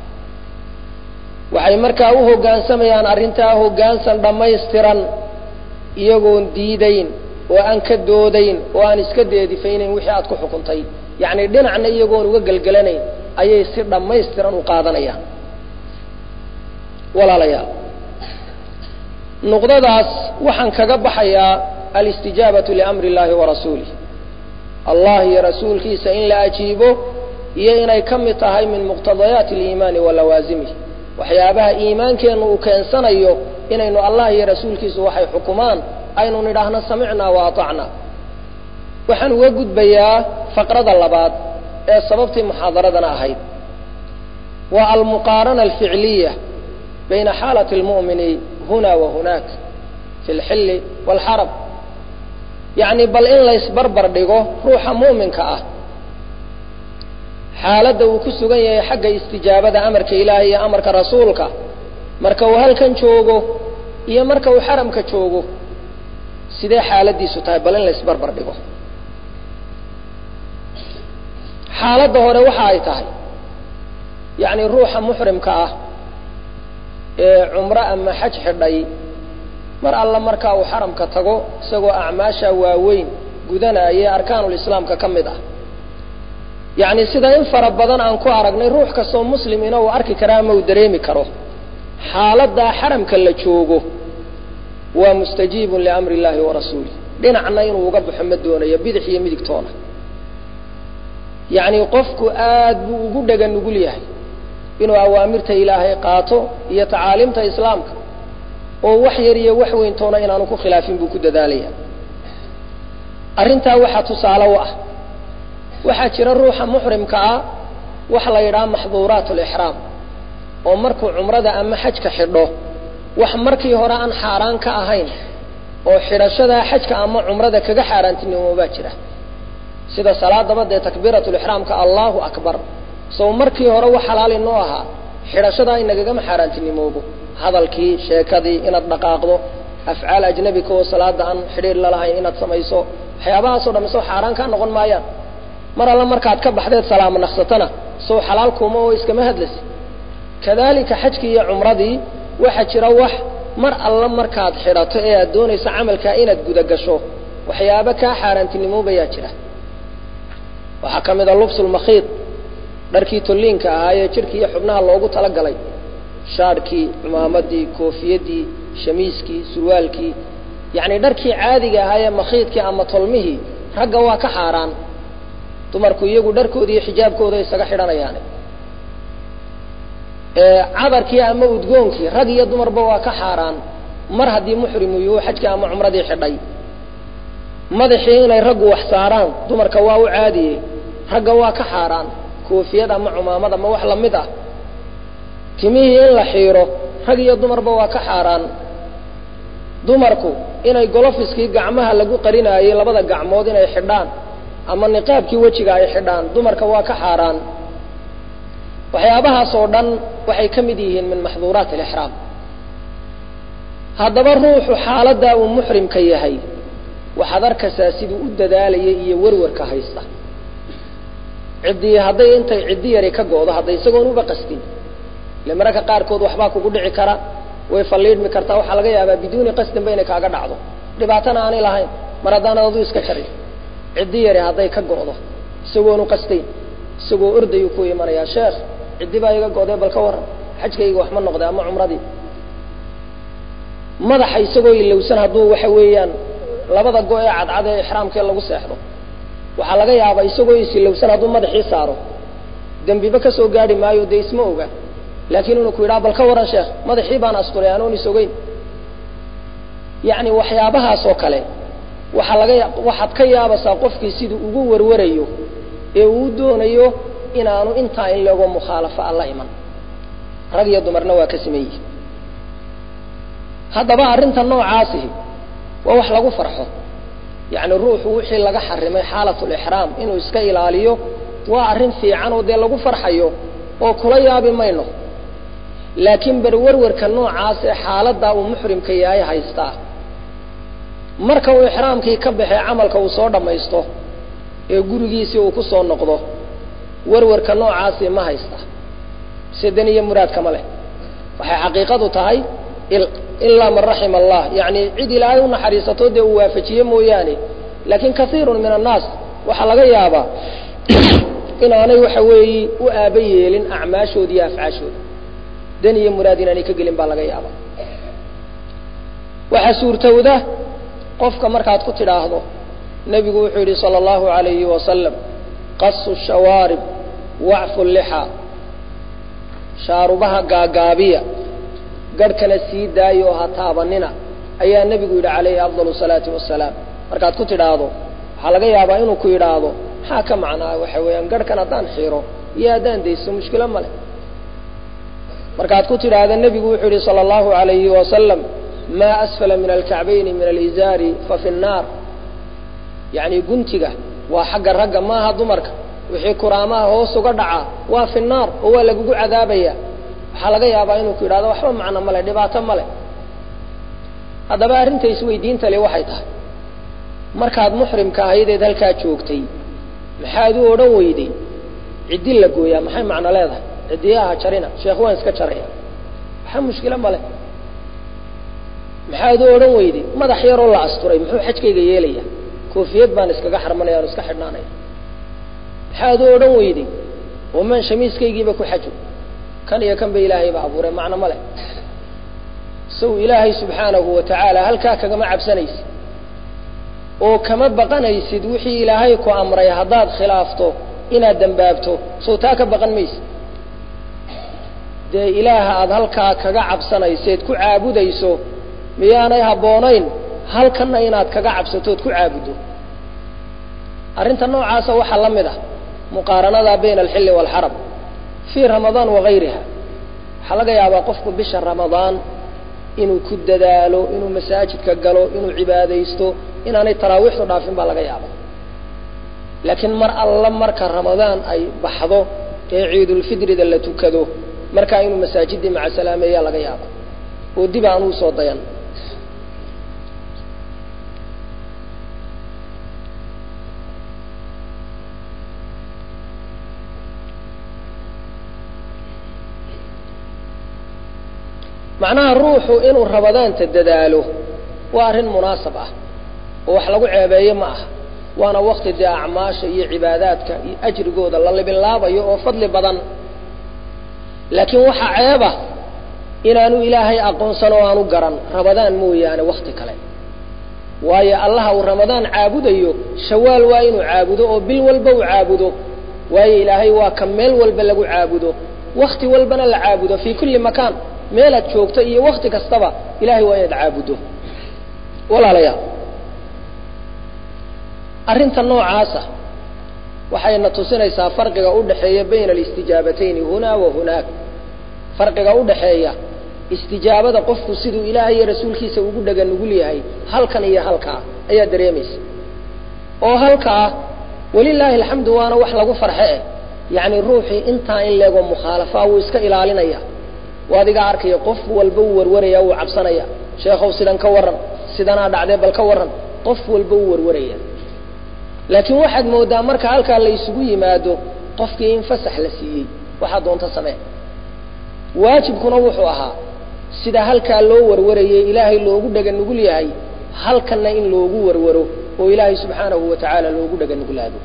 waxay markaa u hoggaansamayaan arrintaa hoggaansan dhammaystiran iyagoon diidayn oo aan ka doodayn oo aan iska deedifaynayn wixii aad ku xukuntay yacni dhinacna iyagoon uga gelgelanayn ayay si dhammaystiran u qaadanayaan walaalayaal nuqdadaas waxaan kaga baxayaa alistijaabatu liamri اllahi warasuulih allah iyo rasuulkiisa in la ajiibo iyo inay ka mid tahay min muqtadayaati اliimaani wa lawaasimih waxyaabaha iimaankeennu uu keensanayo inaynu allah iyo rasuulkiisu waxay xukumaan aynu nidhaahno samicnaa wa aطacna waxaan uga gudbayaa faqrada labaad ee sababtii muxaadaradana ahayd waa almuqaarana alficliya bayna xaalati اlmu'mini huna wa hunaak fi اlxilli wاlxarab yacni bal in laysbarbar dhigo ruuxa mu'minka ah xaaladda uu ku sugan yahay xagga istijaabada amarka ilaahay iyo amarka rasuulka marka uu halkan joogo iyo marka uu xaramka joogo sidee xaaladiisu tahay bal in laysbarbar dhigo xaaladda hore waxa ay tahay yacni ruuxa muxrimka ah ee cumro ama xaj xidhay mar alla markaa uu xaramka tago isagoo acmaasha waaweyn gudanaya arkaanulislaamka ka mid ah yacni sida in fara badan aan ku aragnay ruux kastoo muslimina uu arki karaa ama uu dareemi karo xaaladdaa xaramka la joogo waa mustajiibun liamri illaahi wa rasuulih dhinacna inuu uga baxo ma doonayo bidix iyo midigtoona yacni qofku aad buu ugu dhega nugul yahay inuu awaamirta ilaahay qaato iyo tacaaliimta islaamka oo wax yar iyo wax weyntoona inaanu ku khilaafin buu ku dadaalaya arrintaa waxaa tusaale u ah waxaa jira ruuxa muxrimka ah waxa la yidhaha maxduuraat alixraam oo markuu cumrada ama xajka xidho wax markii hore aan xaaraan ka ahayn oo xidhashadaa xajka ama cumrada kaga xaaraantinimo baa jira sida salaadaba dee takbiiratulixraamka allahu akbar sow markii hore wax xalaali noo ahaa xidhashadaa inagagama xaaraantinimoobo hadalkii sheekadii inaad dhaqaaqdo afcaal ajnabika oo salaada aan xidhiir lalahayn inaad samayso waxyaabahaasoo dham sow xaaraan kaa noqon maayaan mar alla markaad ka baxdeed salaamo naqsatana sow xalaal kuuma oo iskama hadlasi kadalika xajkii iyo cumradii waxaa jira wax mar alla markaad xidhato ee aad doonayso camalkaa inaad gudagasho waxyaaba kaa xaaraantinimoobayaa jira waxaa ka mid a lubsulmakhiid dharkii tolliinka ahaa ee jidhkii iyo xubnaha loogu talagalay shaadhkii cumaamadii koofiyadii shamiiskii surwaalkii yacni dharkii caadiga ahaa ee makhiidkii ama tolmihii ragga waa ka xaaraan dumarku iyagu dharkoodii iyo xijaabkooda isaga xidhanayaan cadarkii ama udgoonkii rag iyo dumarba waa ka xaaraan mar haddii muxrimu yuhu xajkii ama cumradii xidhay madaxii inay raggu wax saaraan dumarka waa u caadiye ragga waa ka xaaraan koofiyad ama cumaamad ama wax lamid ah timihii in la xiiro rag iyo dumarba waa ka xaaraan dumarku inay golofiskii gacmaha lagu qarinaayey labada gacmood inay xidhaan ama niqaabkii wejiga ay xidhaan dumarka waa ka xaaraan waxyaabahaas oo dhan waxay ka mid yihiin min maxduuraat alixraam haddaba ruuxu xaaladdaa uu muxrimka yahay waxaad arkaysaa siduu u dadaalaya iyo werwarka haysta ciddii hadday intay ciddi yari ka go'do hadday isagoon uba qastin ile mararka qaarkood waxbaa kugu dhici kara way falliidhmi kartaa waxaa laga yaabaa biduuni qasdinba inay kaaga dhacdo dhibaatana aanay lahayn mar haddaanad adu iska jarin ciddi yari hadday ka go'do isagoonu qastayn isagoo ordayuu ku imanayaa sheekh ciddi baa iga go'dee bal ka warran xajkayga wax ma noqday ama cumradii madaxa isagoo ilowsan hadduu waxa weeyaan labada go ee cadcad ee ixraamkee lagu seexdo waxaa laga yaabaa isagoo isilowsan hadduu madaxii saaro dembiba ka soo gaadhi maayo dee isma oga laakiin inuu ku yidhaha bal ka waran sheekh madaxii baan asturay anoon is ogeyn yacni waxyaabahaas oo kale waxaa laga waxaad ka yaabaysaa qofkii siduu ugu warwarayo ee uu doonayo inaanu intaa in lego mukhaalafo alla iman rag iyo dumarna waa ka siman yihi haddaba arrinta noocaasihi waa wax lagu farxo yacni ruuxu wixii laga xarimay xaalatulixraam inuu iska ilaaliyo waa arrin fiican oo dee lagu farxayo oo kula yaabi mayno laakiin berwarwarka noocaas ee xaaladdaa uu muxrimka yahay haystaa marka uu ixraamkii ka baxee camalka uu soo dhammaysto ee gurigiisii uu ku soo noqdo warwarka noocaasi ma haysta sidan iyo muraadkama leh waxay xaqiiqadu tahay ilaa man raxima allah yacni cid ilaahay u naxariisato dee uu waafajiye mooyaane laakiin kaiirun min annaas waxaa laga yaabaa inaanay waxa weeyi u aaba yeelin acmaashooda iyo afcaashooda dan iyo muraad inaanay ka gelin baa laga yaabaa waxaa suurtowda qofka markaad ku tidhaahdo nebigu wuxuu yidhi sala allahu alayhi wasalam qasu shawaarib wacfu lixa shaarubaha gaagaabiya garhkana sii daayo oo ha taabanina ayaa nebigu yidhi calayhi afdal salaati wasalaam markaad ku tidhaahdo waxaa laga yaabaa inuu ku yidhaahdo maxaa ka macnaa waxa weeyaan garhkan haddaan xiiro iyo haddaan dayso mushkilo ma leh markaad ku tidhaahda nebigu wuxuu yidhi sala allahu alayhi wasalam maa asfala min alkacbayni min alizaari fa fi nnaar yacni guntiga waa xagga ragga maaha dumarka wixii kuraamaha hoos uga dhacaa waa fi naar oo waa lagugu cadaabaya waxaa laga yaabaa inuu ku yidhahdo waxba macno male dhibaato male haddaba arrinta isweydiinta le waxay tahay markaad muxrimka ahaydeed halkaa joogtay maxaad u odhan weyday ciddi la gooyaa maxay macno leedahay ciddiyaha jarina sheekh waan iska jaraya waxa mushkilo male maxaad u odhan weyday madax yaroo la asturay muxuu xajkayga yeelaya koofiyad baan iskaga xarmanaya on iska xidhnaanaya maxaad u odhan weyday waman shamiiskaygiiba ku xajo kan iyo kan ba ilaahay ba abuuray macno ma leh saw ilaahay subxaanahu wa tacaala halkaa kagama cabsanaysid oo kama baqanaysid wixii ilaahay ku amray haddaad khilaafto inaad dembaabto sow taa ka baqan maysid dee ilaaha aada halkaa kaga cabsanayseed ku caabudayso miyaanay habboonayn halkanna inaad kaga cabsatood ku caabuddo arrinta noocaasa waxaa la mid ah muqaaranada bayna alxilli waalxaram fii ramadaan wagayriha waxaa laga yaabaa qofku bisha ramadaan inuu ku dadaalo inuu masaajidka galo inuu cibaadaysto inaanay taraawiixdu dhaafin baa laga yaaba laakiin mar alla marka ramadaan ay baxdo ee ciidulfitrida la tukado markaa inuu masaajidii macasalaameeyaa laga yaaba oo dib aan uu soo dayan macnaha ruuxu inuu ramadaanta dadaalo waa arrin munaasab ah oo wax lagu ceebeeyo ma aha waana wakti dee acmaasha iyo cibaadaadka iyo ajrigooda la libinlaabayo oo fadli badan laakiin waxaa ceeba inaanu ilaahay aqoonsan oo aanu garan ramadaan mooyaane wakti kale waayo allaha uu ramadaan caabudayo shawaal waa inuu caabudo oo bil walba uu caabudo waayo ilaahay waa ka meel walba lagu caabudo wakti walbana la caabudo fii kulli makaan meelaad joogto iyo wakti kastaba ilahay waa inaad caabuddo walaalayaal arrinta noocaasa waxayna tusinaysaa farqiga u dhaxeeya bayna alistijaabatayni hunaa wa hunaak farqiga u dhaxeeya istijaabada qofku siduu ilaahay iyo rasuulkiisa ugu dhaga nugul yahay halkan iyo halkaa ayaa dareemaysa oo halkaa walilaahi alxamdu waana wax lagu farxe eh yacni ruuxii intaa in leego mukhaalafaa wuu iska ilaalinaya oo adiga arkaya qof walba uu warwaraya wuu cabsanaya sheekhow sidan ka warran sidanaa dhacdee bal ka warran qof walba uu warwaraya laakiin waxaad moodaa marka halkaa la isugu yimaado qofkii in fasax la siiyey waxaa doonta samee waajibkuna wuxuu ahaa sida halkaa loo warwarayay ilaahay loogu dhaga nugul yahay halkanna in loogu warwaro oo ilaahay subxaanahu wa tacaala loogu dhaga nuglaado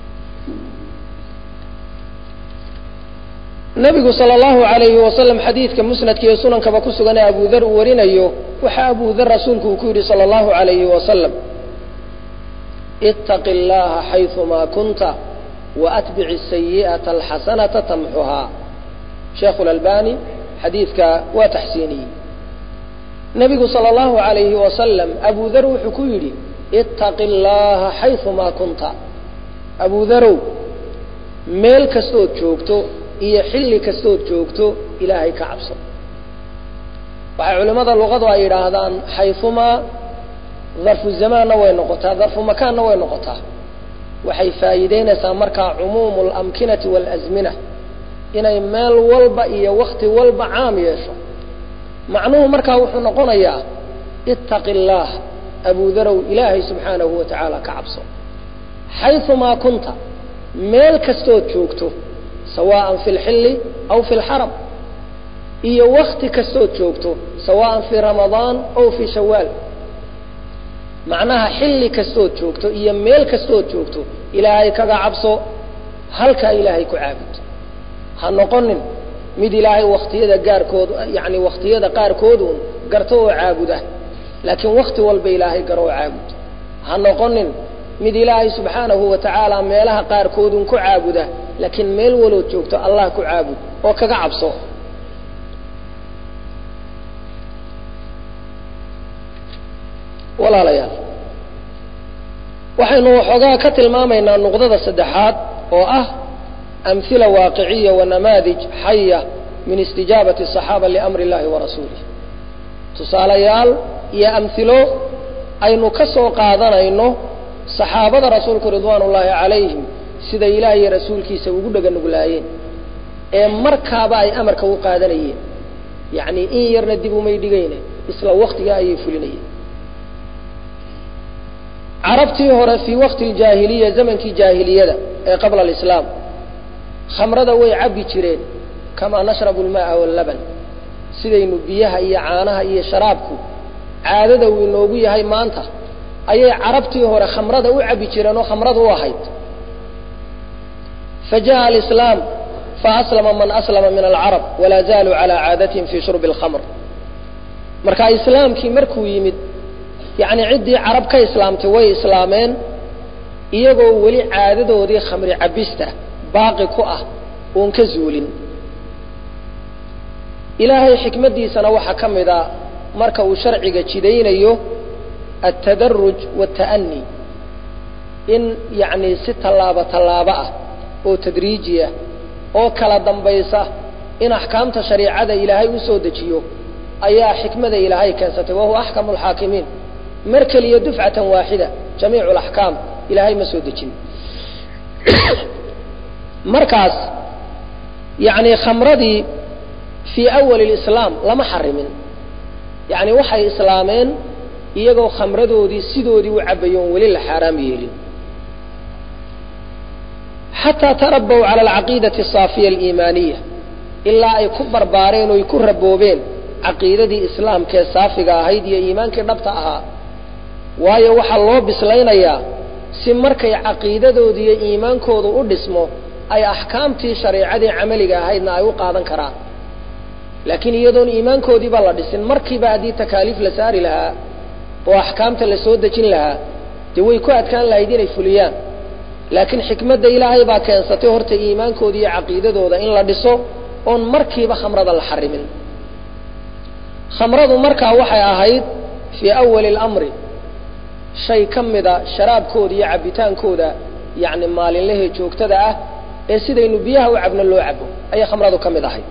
nabigu sal allahu alayhi wasalam xadiidka musnadka iyo sunankaba ku sugan ee abu dar uu warinayo waxaa abu dar rasuulku uu ku yidhi sala allahu alayhi wasalam itaqi اllaha xayumaa kunta waatbici sayi'ata alxasanata tamxuhaa sheekhu lalbani xadiidka waa taxsiiniyey nebigu sala allahu alayhi wasalam abu dar wuxuu ku yidhi itaqi اllaha xayumaa kunta abu darow meel kastood joogto iyo xilli kastood joogto ilaahay ka cabso waxay culimmada luqadu ay yidhaahdaan xayumaa darfu zamaanna way noqotaa darfu makaanna way noqotaa waxay faa'iideynaysaa markaa cumuumu alamkinati waalasmina inay meel walba iyo wakti walba caam yeesho macnuhu markaa wuxuu noqonayaa ittaqi illaah abudarow ilaahay subxaanahu wa tacaala ka cabso xayumaa kunta meel kastood joogto sawaan fi lxilli aw fi lxaram iyo wakti kastood joogto sawaan fii ramadaan aw fii shawaal macnaha xilli kastood joogto iyo meel kastood joogto ilaahay kaga cabso halkaa ilaahay ku caabud ha noqonin mid ilaahay waktiyada gaarkood yani waktiyada qaarkoodun garto oo caabuda laakiin wakti walba ilaahay garo oo caabud ha noqonin mid ilaahay subxaanahu wa tacaala meelaha qaarkoodun ku caabuda laakiin meel walood joogto allah ku caabud oo kaga cabso walaalayaal waxaynu waxoogaa ka tilmaamaynaa nuqdada saddexaad oo ah amhila waaqiciya wa namaadij xaya min istijaabati الصaxaaba liamri اllahi wa rasuulih tusaalayaal iyo amhilo aynu ka soo qaadanayno saxaabada rasuulku ridwaan ullaahi calayhim siday ilaah iyo rasuulkiisa ugu dhaga nuglaayeen ee markaaba ay amarka u qaadanayeen yacni in yarna dib umay dhigayne isla waktiga ayay fulinayeen carabtii hore fii waqti ljaahiliya zamankii jaahiliyada ee qabla alislaam khamrada way cabbi jireen kamaa nashrabu lma'a wallaban sidaynu biyaha iyo caanaha iyo sharaabku caadada uu inoogu yahay maanta ayay carabtii hore khamrada u cabbi jireen oo khamrada u ahayd fajaءa alislaam faaslama man aslama min alcarab walaa zaaluu calaa caadatihim fii shurbi اlkhamr marka islaamkii markuu yimid yacni ciddii carab ka islaamtay way islaameen iyagoo weli caadadoodii khamri cabista baaqi ku ah oon ka zuulin ilaahay xikmaddiisana waxaa ka mid a marka uu sharciga jidaynayo altadaruj waata'ani in yacni si tallaabo tallaabo ah oo tadriijiya oo kala dambaysa in axkaamta shariicada ilaahay u soo dejiyo ayaa xikmada ilaahay keensatay wahuwa axkamu alxaakimiin mar keliya dufcatan waaxida jamiicu alaxkaam ilaahay ma soo dejin markaas yacni khamradii fii awali lislaam lama xarimin yacni waxay islaameen iyagoo khamradoodii sidoodii u cabbayo on weli la xaaraam yeelin xataa tarabow cala alcaqiidati asaafiya aliimaaniya ilaa ay ku barbaareen oy ku raboobeen caqiidadii islaamkee saafiga ahayd iyo iimaankii dhabta ahaa waayo waxaa loo bislaynayaa si markay caqiidadooda iyo iimaankoodu u dhismo ay axkaamtii shareicadii camaliga ahaydna ay u qaadan karaan laakiin iyadoon iimaankoodiiba la dhisin markiiba haddii takaaliif la saari lahaa oo axkaamta la soo dejin lahaa dee way ku adkaan lahayd inay fuliyaan laakiin xikmadda ilaahay baa keensatay horta iimaankooda iyo caqiidadooda in la dhiso oon markiiba khamrada la xarimin khamradu markaa waxay ahayd fii awali اlamri shay ka mida sharaabkooda iyo cabbitaankooda yacni maalinlahee joogtada ah ee sidaynu biyaha u cabno loo cabo ayay khamradu ka mid ahayd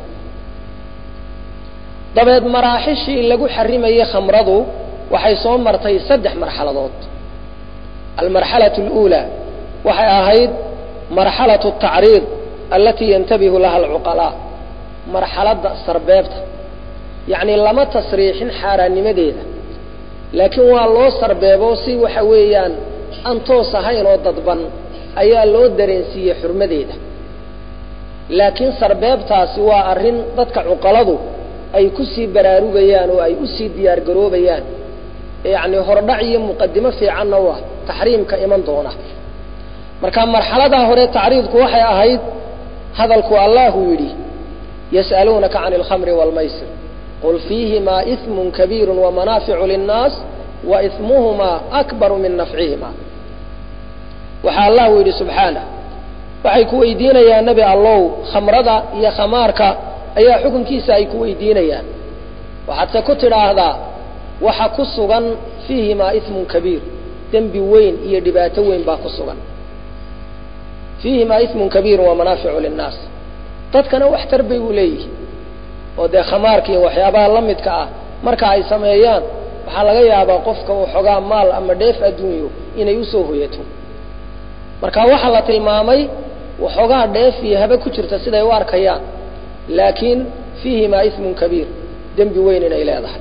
dabeed maraaxishii lagu xarimayey khamradu waxay soo martay saddex marxaladood almarxalaة اlأuulى waxay ahayd marxalaة الtacriid alatii yantabihu laha alcuqalaa marxaladda sarbeebta yacni lama tasriixin xaaraannimadeeda laakiin waa loo sarbeebo si waxa weeyaan aan toos ahayn oo dadban ayaa loo dareensiiyey xurmadeeda laakiin sarbeebtaasi waa arrin dadka cuqaladu ay ku sii baraarugayaan oo ay u sii diyaar garoobayaan yacni hordhac iyo muqadimo fiicanna u ah taxriimka iman doona marka marxaladaa hore tacriidku waxay ahayd hadalku allahu yidhi yas'aluunaka can alkhamri waalmaysir qul fiihimaa ismun kabiiru wamanaaficu linnaas wa ismuhumaa akbaru min nafcihima waxaa allahu yidhi subxaanah waxay ku weydiinayaan nebi allow khamrada iyo khamaarka ayaa xukunkiisa ay ku weydiinayaan waxaadse ku tidhaahdaa waxa ku sugan fiihimaa ismun kabiir dembi weyn iyo dhibaato weyn baa ku sugan fiihimaa ismun kabiiru wamanaaficu linnaas dadkana wax tar bay u leeyihin oo dee khamaarka iyo waxyaabaha la midka ah marka ay sameeyaan waxaa laga yaabaa qofka uu xogaa maal ama dheef adduunyo inay usoo hoyato marka waxaa la tilmaamay waxoogaa dheef iyo habe ku jirta siday u arkayaan laakiin fiihimaa ismun kabiir dembi weyn inay leedahay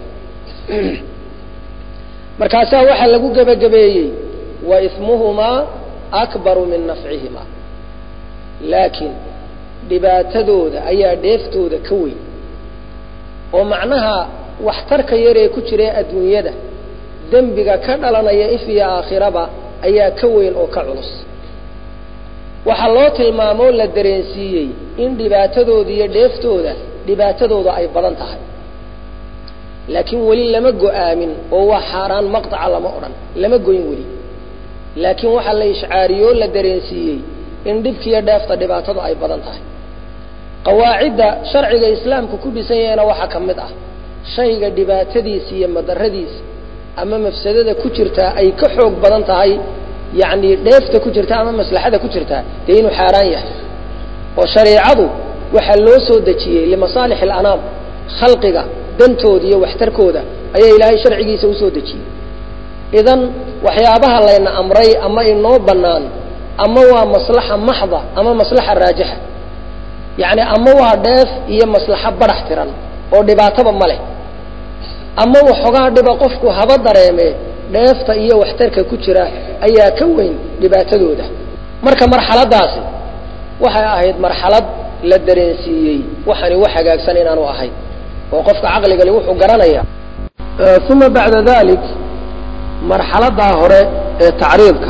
markaasaa waxaa lagu gebagabeeyey wa ismuhumaa akbaru min nafcihimaa laakiin dhibaatadooda ayaa dheeftooda ka weyn oo macnaha waxtarka yaree ku jira adduunyada dembiga ka dhalanaya if iyo aakhiraba ayaa ka weyn oo ka culus waxaa loo tilmaamoo la dareensiiyey in dhibaatadooda iyo dheeftooda dhibaatadooda ay badan tahay laakiin weli lama go-aamin oo waa xaaraan maqtaca lama odhan lama goyn weli laakiin waxaa la ishcaariyoo la dareensiiyey in dhibkiiyo dheefta dhibaatadu ay badan tahay qawaacidda sharciga islaamku ku dhisan yahayna waxaa ka mid ah shayga dhibaatadiisa iyo madaradiisa ama mafsadada ku jirtaa ay ka xoog badan tahay yacni dheefta ku jirta ama maslaxada ku jirtaa dee inuu xaaraan yahay oo shareicadu waxaa loo soo dejiyey limasaalix alanaam khalqiga dantooda iyo waxtarkooda ayaa ilaahay sharcigiisa usoo dejiyey idan waxyaabaha layna amray ama inoo bannaan ama waa maslaxa maxda ama maslaxa raajixa yacni ama waa dheef iyo maslaxo badhax tiran oo dhibaataba ma leh ama waxoogaa dhiba qofku haba dareeme dheefta iyo waxtarka ku jira ayaa ka weyn dhibaatadooda marka marxaladaasi waxay ahayd marxalad la dareensiiyey waxani wax hagaagsan inaanu ahayn oo qofka caqligale wuxuu garanaya uma bacda dalik marxaladaa hore ee tacriidka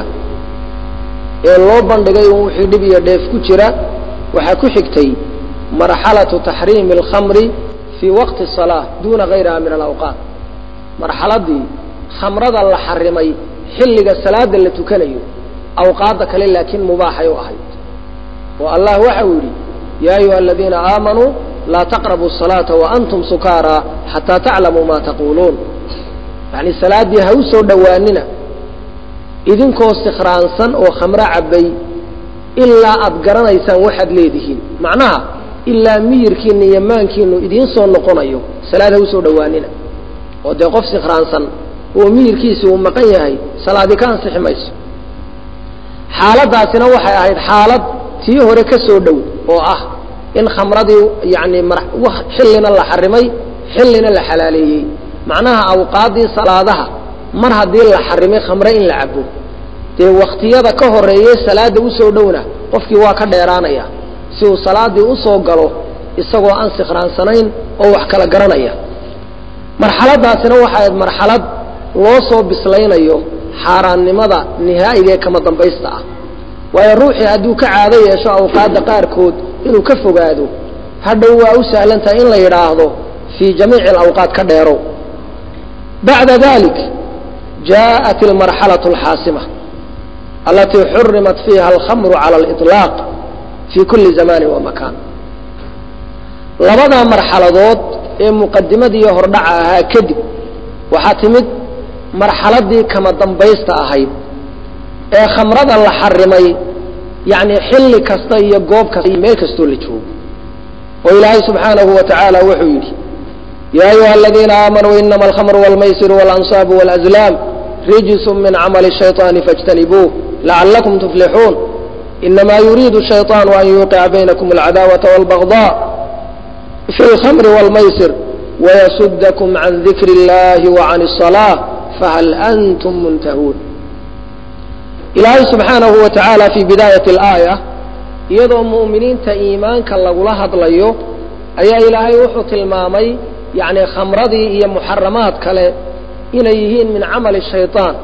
ee loo bandhigay un wixii dhib iyo dheef ku jira waxaa ku xigtay marxalatu taxriimi alkhamri fii waqti الsalaa duna gayriha min alawqaat marxaladii khamrada la xarimay xilliga salaada la tukanayo awqaadda kale laakiin mubaaxay u ahayd oo allah waxa uu yidhi ya ayuha aladiina aamanuu laa taqrabu الsalaaةa waantum sukaara xataa taclamuu ma taquuluun yani salaaddii ha u soo dhowaanina idinkoo sikhraansan oo khamro cabbay ilaa aad garanaysaan waxaad leedihiin macnaha ilaa miyirkiina iyo maankiinu idiin soo noqonayo salaad ha usoo dhowaanina oo dee qof sikhraansan oo miyirkiisi uu maqan yahay salaadi ka ansixi mayso xaaladaasina waxay ahayd xaalad tii hore ka soo dhow oo ah in khamradii yani xillina la xarimay xillina la xalaaleeyey macnaha awqaaddii salaadaha mar haddii la xarimay khamre in la cabo dee waktiyada ka horeeyey salaada usoo dhowna qofkii waa ka dheeraanaya si uu salaadii usoo galo isagoo aan sikhraansanayn oo wax kala garanaya marxaladaasina waxay ahayd marxalad loo soo bislaynayo xaaraannimada nihaa'iga ee kama dambaysta ah waayo ruuxii hadduu ka caado yeesho awqaadda qaarkood inuu ka fogaado hadhow waa u sahlan tahay in la yidhaahdo fii jamiici alawqaat ka dheerow bacda dalik jaaءat almarxalaة alxaasima alatii xurimat fiiha alkhamru cala aliطlaaq fii kuli zamani wa makaan labadaa marxaladood ee muqadimadiiyo hordhaca ahaa kadib waxaa timid marxaladii kama dambaysta ahayd ee khamrada la xarimay yani xilli kasta iyo goob kasta iyo meel kastoo la joogo oo ilaahay subxaanahu wa tacaala wuxuu yidhi ya ayuha aladiina aamanuu inama alkhamru wاlmaysiru wاlansaabu wاlazlaam rijsu min camali الshayطaani faاjtanibuuh lacalakum tuflixuun inama yuriidu الshayطaanu an yuuqica baynakum اlcadaawaةa wاlbagضاء fi اlkhamri wاlmaysir wayasudakum can dikri اllahi وcan الصalaaة fahal antum muntahuun ilaahay subxaanahu wa tacaala fii bidaayati alaaya iyadoo mu'miniinta iimaanka lagula hadlayo ayaa ilaahay wuxuu tilmaamay yacni khamradii iyo muxaramaad kale inay yihiin min camali shayطaan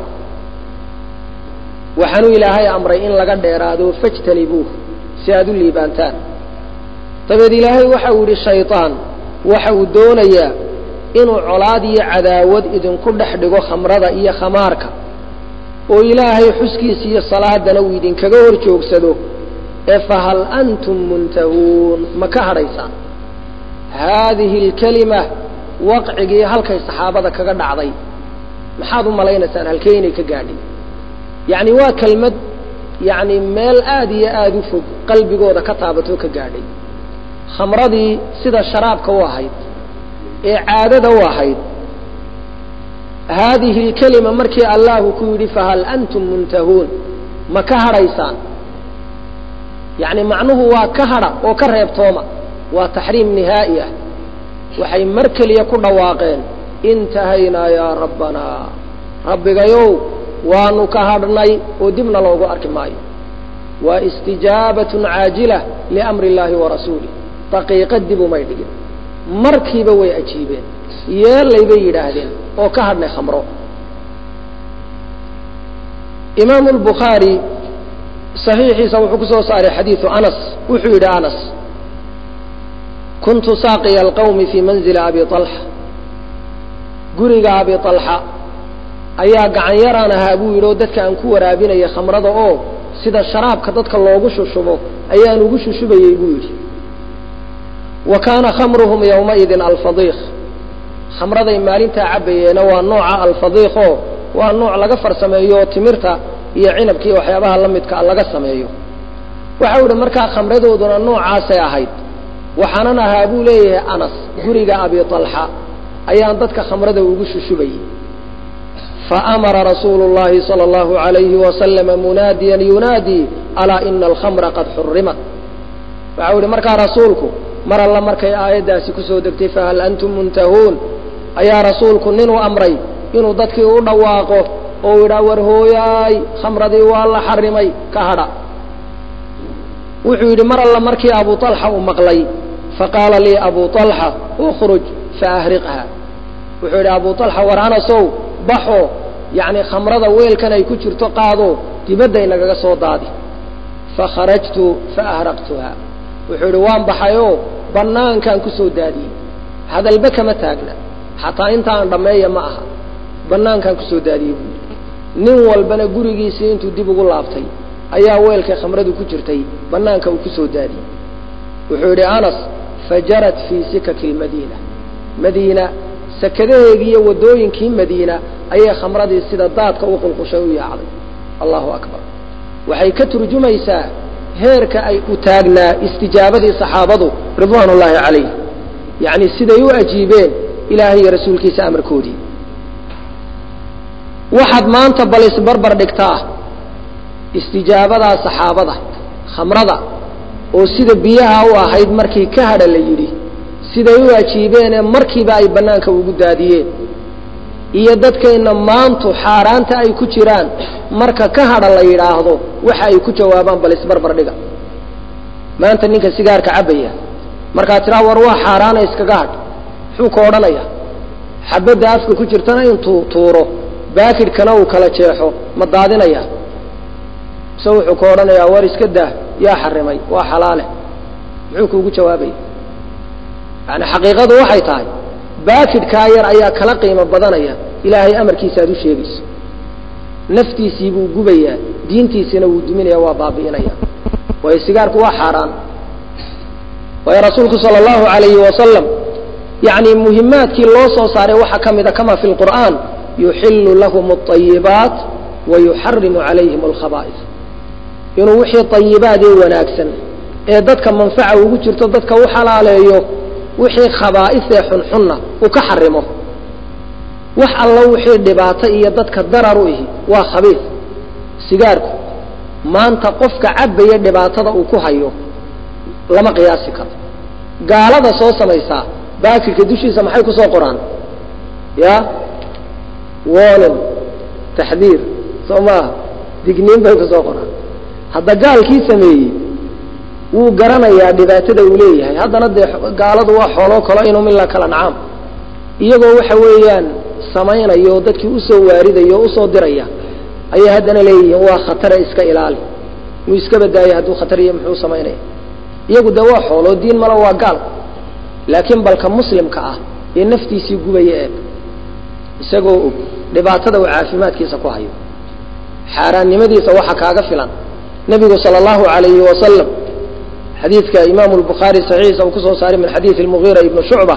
waxaanuu ilaahay amray in laga dheeraado fajtanibuuh si aad u liibaantaan dabeed ilaahay waxa uu yidhi shayطaan waxa uu doonayaa inuu colaad iyo cadaawad idinku dhex dhigo khamrada iyo khamaarka oo ilaahay xuskiisa iyo salaadana uu idinkaga hor joogsado ee fahal antum muntahuun ma ka hadhaysaan haadihi alkelima waqcigii halkay saxaabada kaga dhacday maxaad u malaynaysaan halkee inay ka gaadhin yacni waa kelmad yacni meel aada iyo aada u fog qalbigooda ka taabatoo ka gaadhay khamradii sida sharaabka u ahayd ee caadada u ahayd haadihi alkelima markii allahu ku yidhi fahal antum muntahuun ma ka hadhaysaan yacni macnuhu waa ka hadha oo ka reebtooma waa taxriim nihaa'i ah waxay mar keliya ku dhawaaqeen intahaynaa yaa rabbanaa rabbigayow waanu ka hadhnay oo dibna loogu arki maayo waa istijaabatun caajila liamri illaahi wa rasuulih daqiiqa dib umay dhigin markiiba way ajiibeen yeelay bay yidhaahdeen oo ka hadhnay khamro imaamu lbukhaari saxiixiisa wuxuu ku soo saaray xadiidu anas wuxuu yidhi anas kuntu saaqiya alqawmi fii manzili abi alxa guriga abi alxa ayaa gacan yaraan ahaa buu yidhi oo dadka aan ku waraabinaya khamrada oo sida sharaabka dadka loogu shushubo ayaan ugu shushubayey buu yidhi wa kaana khamruhum yowmaidin alfadiiq khamraday maalintaa cabbayeena waa nooca alfadiiq oo waa nooc laga farsameeyo timirta iyo cinabkii waxyaabaha la midka laga sameeyo waxau idhi markaa khamradooduna noocaasay ahayd waxaanan ahaa buu leeyahay anas guriga abi alxa ayaan dadka khamrada ugu shushubayey faamara rasuulu llahi sala allahu alayhi wasalama munaadiyan yunaadii alaa ina alkhamra qad xurimat waxau idhi markaa rasuulku mar alla markay aayaddaasi kusoo degtay fahal antum muntahuun ayaa rasuulku ninuu amray inuu dadkii u dhawaaqo oo idhaa war hooyaay khamradii waa la xarimay ka hadha wuxuu yidhi mar alla markii abu alxa uu maqlay faqaala lii abu alxa ukhruj faahriqha wuxuu yidhi abu alxa war anasow baxo yacni khamrada weelkan ay ku jirto qaado dibadday nagaga soo daadi fakharajtu faahraqtuha wuxuu yidhi waan baxayoo bannaankaan ku soo daadiyey hadalba kama taagna xataa intaan dhammeeya ma aha bannaankaan ku soo daadiyey buu yidhi nin walbana gurigiisii intuu dib ugu laabtay ayaa weelkay khamradu ku jirtay bannaanka uu ku soo daadiyey wuxuu yidhi anas fajarat fii sikaki lmadiina madiina sakadaheegii iyo waddooyinkii madiina ayay khamradii sida daadka u qulqushay u yaacday allahu akbar waxay ka turjumaysaa heerka ay u taagnaa istijaabadii saxaabadu ridwaan ullaahi calayh yacni siday u ajiibeen ilaahay iyo rasuulkiisa amarkoodii waxaad maanta bal isbarbar dhigtaa istijaabadaa saxaabada khamrada oo sida biyaha u ahayd markii ka hadha la yidhi siday u ajiibeenee markiiba ay bannaanka ugu daadiyeen iyo dadkayna maantu xaaraanta ay ku jiraan marka ka hadha la yidhaahdo waxa ay ku jawaabaan bal isbarbar dhiga maanta ninka sigaarka cabbaya markaad tiraa war waa xaaraana iskaga hadh muxuu ka odhanaya xabadda afka ku jirtana intuu tuuro baakidhkana uu kala jeexo ma daadinaya mise wuxuu ka odhanayaa war iska daa yaa xarimay waa xalaale muxuu kuugu jawaabaya yani xaqiiqadu waxay tahay baakidhkaa yar ayaa kala qiimo badanaya ilaahay amarkiisa aad u sheegayso naftiisii buu gubayaa diintiisina wuu duminaya waa baabi'inaya waayo sigaarku waa xaaraan waayo rasuulku sala allahu alayhi wasalam yani muhimaadkii loo soo saaray waxaa ka mida kama fi lqur'aan yuxilu lahum alayibaat wa yuxarimu calayhim alkhaba'is inuu wixii ayibaad ee wanaagsan ee dadka manfaca ugu jirto dadka u xalaaleeyo wixii khabaa'isee xunxunna uu ka xarimo wax allo wixii dhibaato iyo dadka darar u ihi waa khabiis sigaarku maanta qofka cabbaya dhibaatada uu ku hayo lama qiyaasi karo gaalada soo samaysaa baakirka dushiisa maxay ku soo qoraan ya warning taxdiir soo maaha digniin bay ku soo qoraan hadda gaalkii sameeyey wuu garanayaa dhibaatada uu leeyahay haddana dee gaaladu waa xooloo kalo inum ila kala nacaam iyagoo waxa weeyaan samaynayo oo dadkii usoo waaridaya oo usoo diraya ayay haddana leeyihiin waa khatare iska ilaali muu iska badaaya hadduu khatar iyo muxuu samaynaya iyagu dee waa xooloo diin mala waa gaal laakiin balka muslimka ah ee naftiisii gubaya eeg isagoo og dhibaatada uu caafimaadkiisa ku hayo xaaraannimadiisa waxa kaaga filan nebigu sala allahu alayhi wasalam xadiidka imaamu lbukhaari saxiixa uu kusoo saaray min xadiidi lmugiira ibni shucba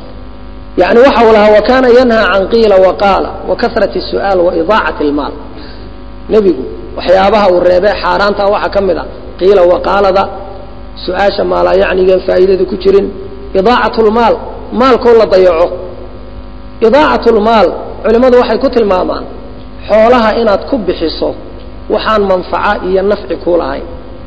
yani waxa uu lahaa wakana yanha can qiila waqaala wa kasrati su'aal wa idaacati lmaal nebigu waxyaabaha uu reebee xaaraanta waxaa ka mid a qiila waqaalada su-aasha maalaa yacnigeen faa'iidada ku jirin idaacat lmaal maalkoo la dayaco idaacat lmaal culimmadu waxay ku tilmaamaan xoolaha inaad ku bixiso waxaan manfaca iyo nafci kuu lahayn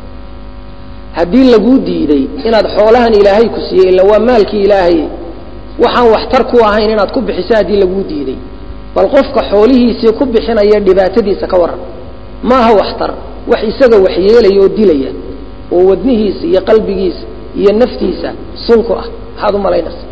haddii laguu diiday inaad xoolahan ilaahay ku siiyey ila waa maalkii ilaahay waxaan waxtar ku ahayn inaad ku bixiso haddii laguu diiday bal qofka xoolihiisii ku bixinaya dhibaatadiisa ka waran ma aha waxtar wax isaga waxyeelaya oo dilaya oo wadnihiisa iyo qalbigiisa iyo naftiisa sunku ah maxaad u malaynaysa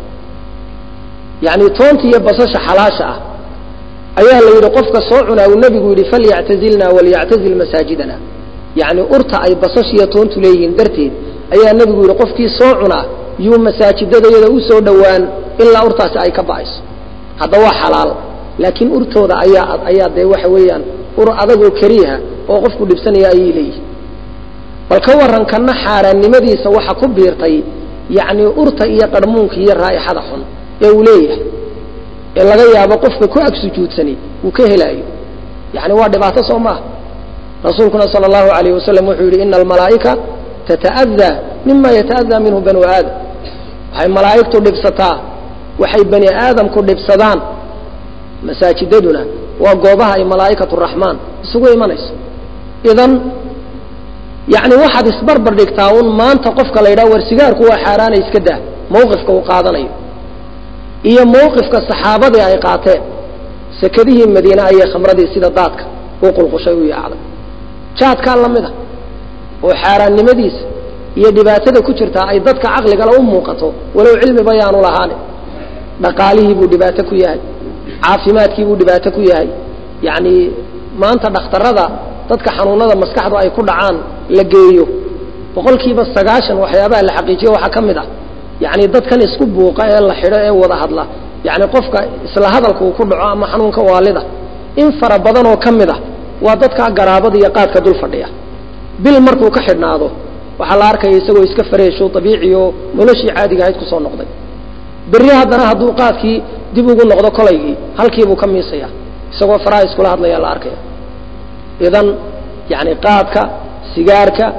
yacni toonta iyo basasha xalaasha ah ayaa la yidhi qofka soo cunaa uu nebigu yidhi falyactazilna waliyactazil masaajidana yacni urta ay basashiyo toontu leeyihiin darteed ayaa nebigu yidhi qofkii soo cunaa yuu masaajidadayada u soo dhowaan ilaa urtaasi ay ka ba'ayso hadda waa xalaal laakiin urtooda ayaa ayaa dee waxa weeyaan ur adagoo kariiha oo qofku dhibsanaya ayay leeyihin bal ka warran kana xaaraannimadiisa waxa ku biirtay yacni urta iyo qarmuunka iyo raa'ixada xun ee uu leeyahay ee laga yaabo qofka ku ag sujuudsani uu ka helaayo yani waa dhibaato soo maaha rasuulkuna sala allahu alayh wasalam wuxuu yidhi ina almalaa'ika tata'adaa mima yata'adaa minhu banu aadam waxay malaa'igtu dhibsataa waxay bani aadamku dhibsadaan masaajidaduna waa goobaha ay malaa'ikatu raxmaan isugu imanayso idan yani waxaad isbarbar dhigtaa un maanta qofka la yidhaha war sigaarku waa xaaraana iska daa mawqifka uu qaadanayo iyo mawqifka saxaabadii ay qaateen sekadihii madiine ayay khamradii sida daadka u qulqushay u yaacday jaadkaa la mid a oo xaaraannimadiisa iyo dhibaatada ku jirtaa ay dadka caqligale u muuqato walow cilmiba yaanu lahaani dhaqaalihii buu dhibaato ku yahay caafimaadkii buu dhibaato ku yahay yacni maanta dhakhtarada dadka xanuunada maskaxdu ay ku dhacaan la geeyo boqolkiiba sagaashan waxyaabaha la xaqiijiyo waxaa ka mid ah yacni dadkan isku buuqa ee la xidho ee wada hadla yacni qofka isla hadalka uu ku dhaco ama xanuunka waalida in fara badan oo ka mid ah waa dadkaa garaabada iyo qaadka dul fadhiya bil markuu ka xidhnaado waxaa la arkaya isagoo iska fareesho dabiici oo noloshii caadiga ahayd kusoo noqday berri haddana hadduu qaadkii dib ugu noqdo kolaygii halkiibuu ka miisaya isagoo faraha iskula hadlaya la arkaya idan yani qaadka sigaarka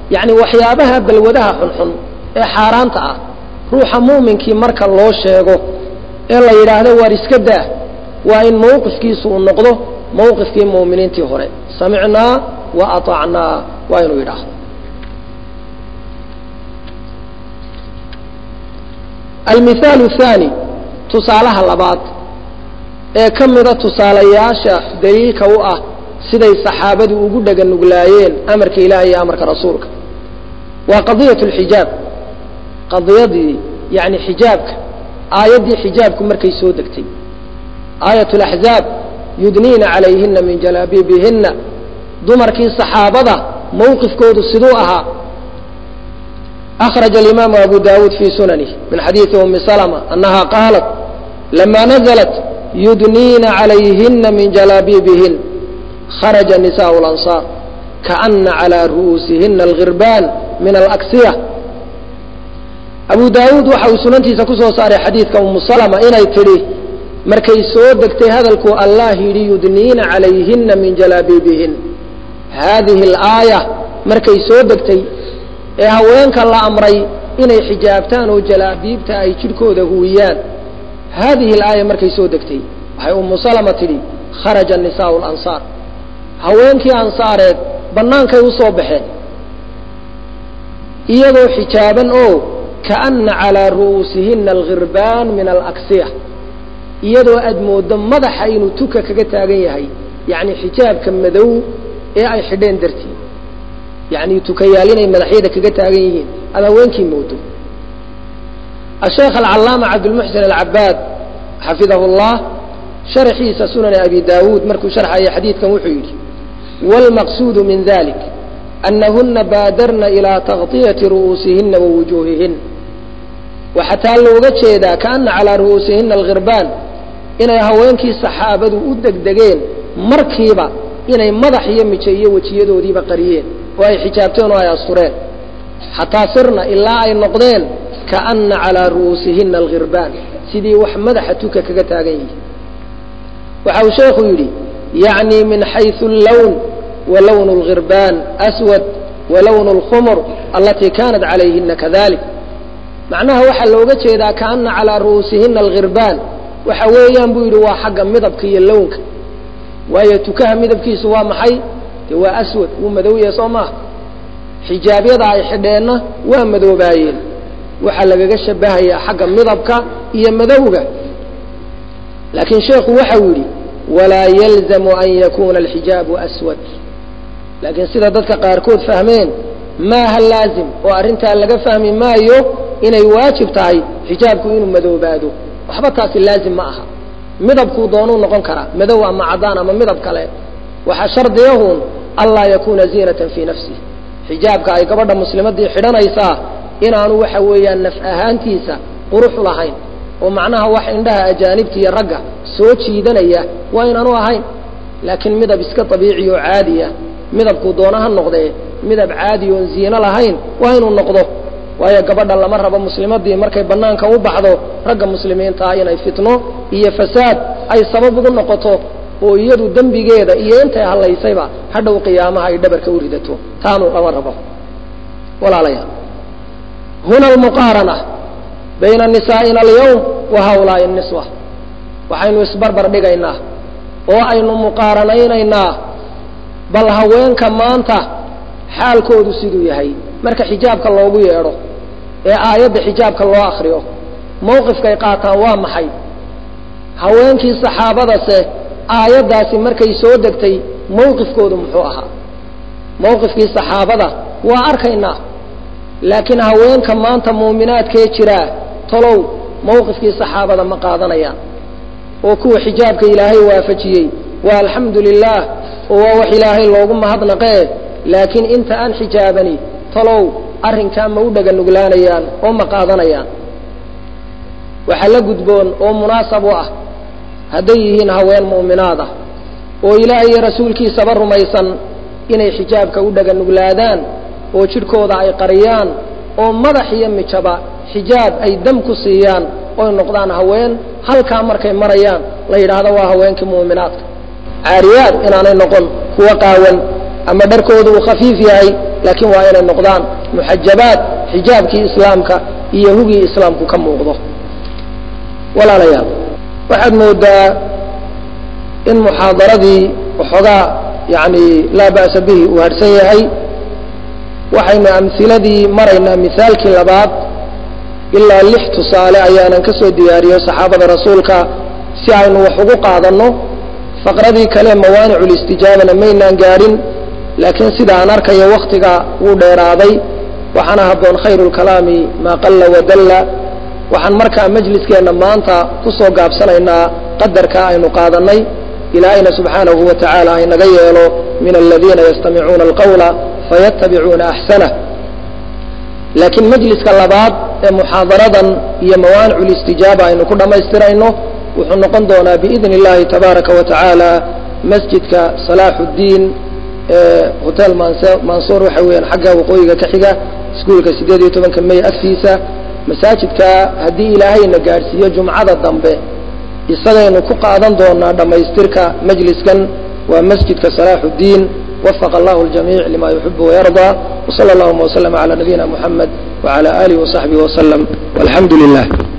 yacni waxyaabaha balwadaha xunxun ee xaaraanta ah ruuxa muuminkii marka loo sheego ee la yidhaahdo waar iska daa waa in mawqifkiisu uu noqdo mawqifkii mu'miniintii hore samicnaa wa aطacnaa waa inuu yidhaahdo almihaalu thaani tusaalaha labaad ee ka mida tusaalayaasha daliilka u ah siday saxaabadu ugu dhega nuglaayeen amarka ilaah iyo amarka rasuulka waa qadiyat lxijaab qadiyadii yani xijaabka aayaddii xijaabku markay soo degtay aayat laxzaab yudniina calayhina min jalaabiibihina dumarkii saxaabada mawqifkoodu siduu ahaa أخرج الإمام أبو داود في سننه من حديث أم سلمة أنها قالت لما نزلت يدنين عليهن من جلابيبهن خرج نساء الأنصار كأن على رؤوسهن الغربان من الأكسية أبو داود وحو سننتي سكسو صار حديث أم سلمة إن يتري markay soo degtay hadalku allah yidhi yudniina calayhina min jalaabiibihin haadihi alaaya markay soo degtay ee haweenka la amray inay xijaabtaan oo jalaabiibta ay jidhkooda huwiyaan haadihi alaaya markay soo degtay waxay ummu salama tidhi kharaja nisaau lansaar haweenkii ansaareed bannaankay u soo baxeen iyagoo xijaaban oo kaana calaa ru'uusihina alghirbaan min alaksiya iyadoo aad mooddo madaxa inuu tuka kaga taagan yahay yacni xijaabka madow ee ay xidheen dartii yacni tukayaal inay madaxyada kaga taagan yihiin aad haweenkii moodo asheekh alcallaama cabdulmuxsin alcabaad xafidahu llah sharxiisa sunani abi daawuud markuu sharxaya xadiidkan wuxuu yidhi wاlmaqsuudu min dalik anahuna baadarna ilىa taغطiyati ru'uusihina wa wujuuhihin waxaa taa looga jeedaa kaana calaa ru'uusihina alghirbaan inay haweenkii saxaabadu u degdegeen markiiba inay madax iyo mijo iyo wejiyadoodiiba qariyeen oo ay xijaabteen oo ay astureen xataa sirna ilaa ay noqdeen kaana calaa ru'uusihina alghirbaan sidii wax madaxa tuka kaga taagan yihi waxa uu sheekhu yidhi yacni min xayثu اllawn wa lawnu اlghirbaan aswad wa lawnu اlkhumr alatii kanat calayhina kadalik macnaha waxaa looga jeedaa kaana calaa ru'uusihina alghirbaan waxa weeyaan buu yidhi waa xagga midabka iyo lownka waayo tukaha midabkiisu waa maxay dee waa aswad wuu madowyahay soo maaha xijaabyada ay xidheenna waa madoobaayeen waxaa lagaga shabahayaa xagga midabka iyo madowga laakiin sheekhu waxau yidhi walaa yalzamu an yakuuna alxijaabu aswad laakiin sida dadka qaarkood fahmeen maaha laazim oo arrintaa laga fahmi maayo inay waajib tahay xijaabku inuu madoobaado waxba taasi laazim ma aha midabkuu doonuu noqon karaa madow ama caddaan ama midab kale waxaa shardiyahun anlaa yakuuna ziinatan fii nafsih xijaabka ay gabadha muslimadii xidhanaysaa inaanu waxa weeyaan naf ahaantiisa quruxu lahayn oo macnaha wax indhaha ajaanibta iyo ragga soo jiidanaya waa inaanu ahayn laakiin midab iska dabiici oo caadiya midabkuu doona ha noqdee midab caadi oon ziino lahayn waa inuu noqdo waayo gabadha lama rabo muslimadii markay bannaanka u baxdo ragga muslimiintaa inay fitno iyo fasaad ay sabab ugu noqoto oo iyadu dembigeeda iyo intay hadlaysayba hadhow qiyaamaha ay dhabarka u ridato taanu lama rabo walaalayaal huna almuqaarana bayna nisaa'ina alyawm wa haulaai niswa waxaynu isbarbar dhigaynaa oo aynu muqaaranaynaynaa bal haweenka maanta xaalkoodu siduu yahay marka xijaabka loogu yeedho ee aayadda xijaabka loo akriyo mawqifkay qaataan waa maxay haweenkii saxaabadase aayaddaasi markay soo degtay mawqifkoodu muxuu ahaa mawqifkii saxaabada waa arkaynaa laakiin haweenka maanta muuminaadkee jiraa talow mawqifkii saxaabada ma qaadanayaan oo kuwa xijaabka ilaahay waafajiyey waa alxamdu lilaah oo waa wax ilaahay loogu mahadnaqee laakiin inta aan xijaabani talow arrinkaa ma u dhaga nuglaanayaan oo ma qaadanayaan waxaa la gudboon oo munaasab u ah hadday yihiin haween mu'minaad ah oo ilaahay iyo rasuulkiisaba rumaysan inay xijaabka u dhaga nuglaadaan oo jidhkooda ay qariyaan oo madax iyo mijaba xijaab ay dam ku siiyaan oy noqdaan haween halkaa markay marayaan la yidhaahdo waa haweenkii mu'minaadka caariyaad inaanay noqon kuwa qaawan ama dharkooda uu khafiif yahay laakiin waa inay noqdaan muxajabaad xijaabkii islaamka iyo hugii islaamku ka muuqdo walaalayaal waxaad moodaa in muxaadaradii waxoogaa yani laa ba'sa bihi uu harhsan yahay waxaynu amhiladii maraynaa mihaalkii labaad ilaa lix tusaale ayaanan ka soo diyaariyo saxaabada rasuulka si aynu wax ugu qaadanno faqradii kale mawaaniculistijaabana maynaan gaadhin laakiin sida aan arkayo waktiga wuu dheeraaday waxaana habboon khayru lkalaami maa qalla wadalla waxaan markaa majliskeenna maanta ku soo gaabsanaynaa qadarka aynu qaadannay ilaahayna subxaanahu wa tacaala aynaga yeelo min aladiina yastamicuuna alqawla fayatabicuuna axsanah laakiin majliska labaad ee muxaadaradan iyo mawaanicu listijaaba aynu ku dhammaystirayno wuxuu noqon doonaa biidni illahi tabaaraka wa tacaala masjidka salaaxu ddiin ee hotel mansuur waxa weeyaan xagga waqooyiga ka xiga iskuolka siddeed iyo tobanka may agtiisa masaajidka haddii ilaahayna gaadhsiiyo jumcada dambe isagaynu ku qaadan doonaa dhammaystirka majliskan waa masjidka salaaxu ddiin وفق الله الجميع لما يحب ويرضى وصلى اللهم وسلم على نبينا محمد وعلى آله وصحبه وسلم والحمد لله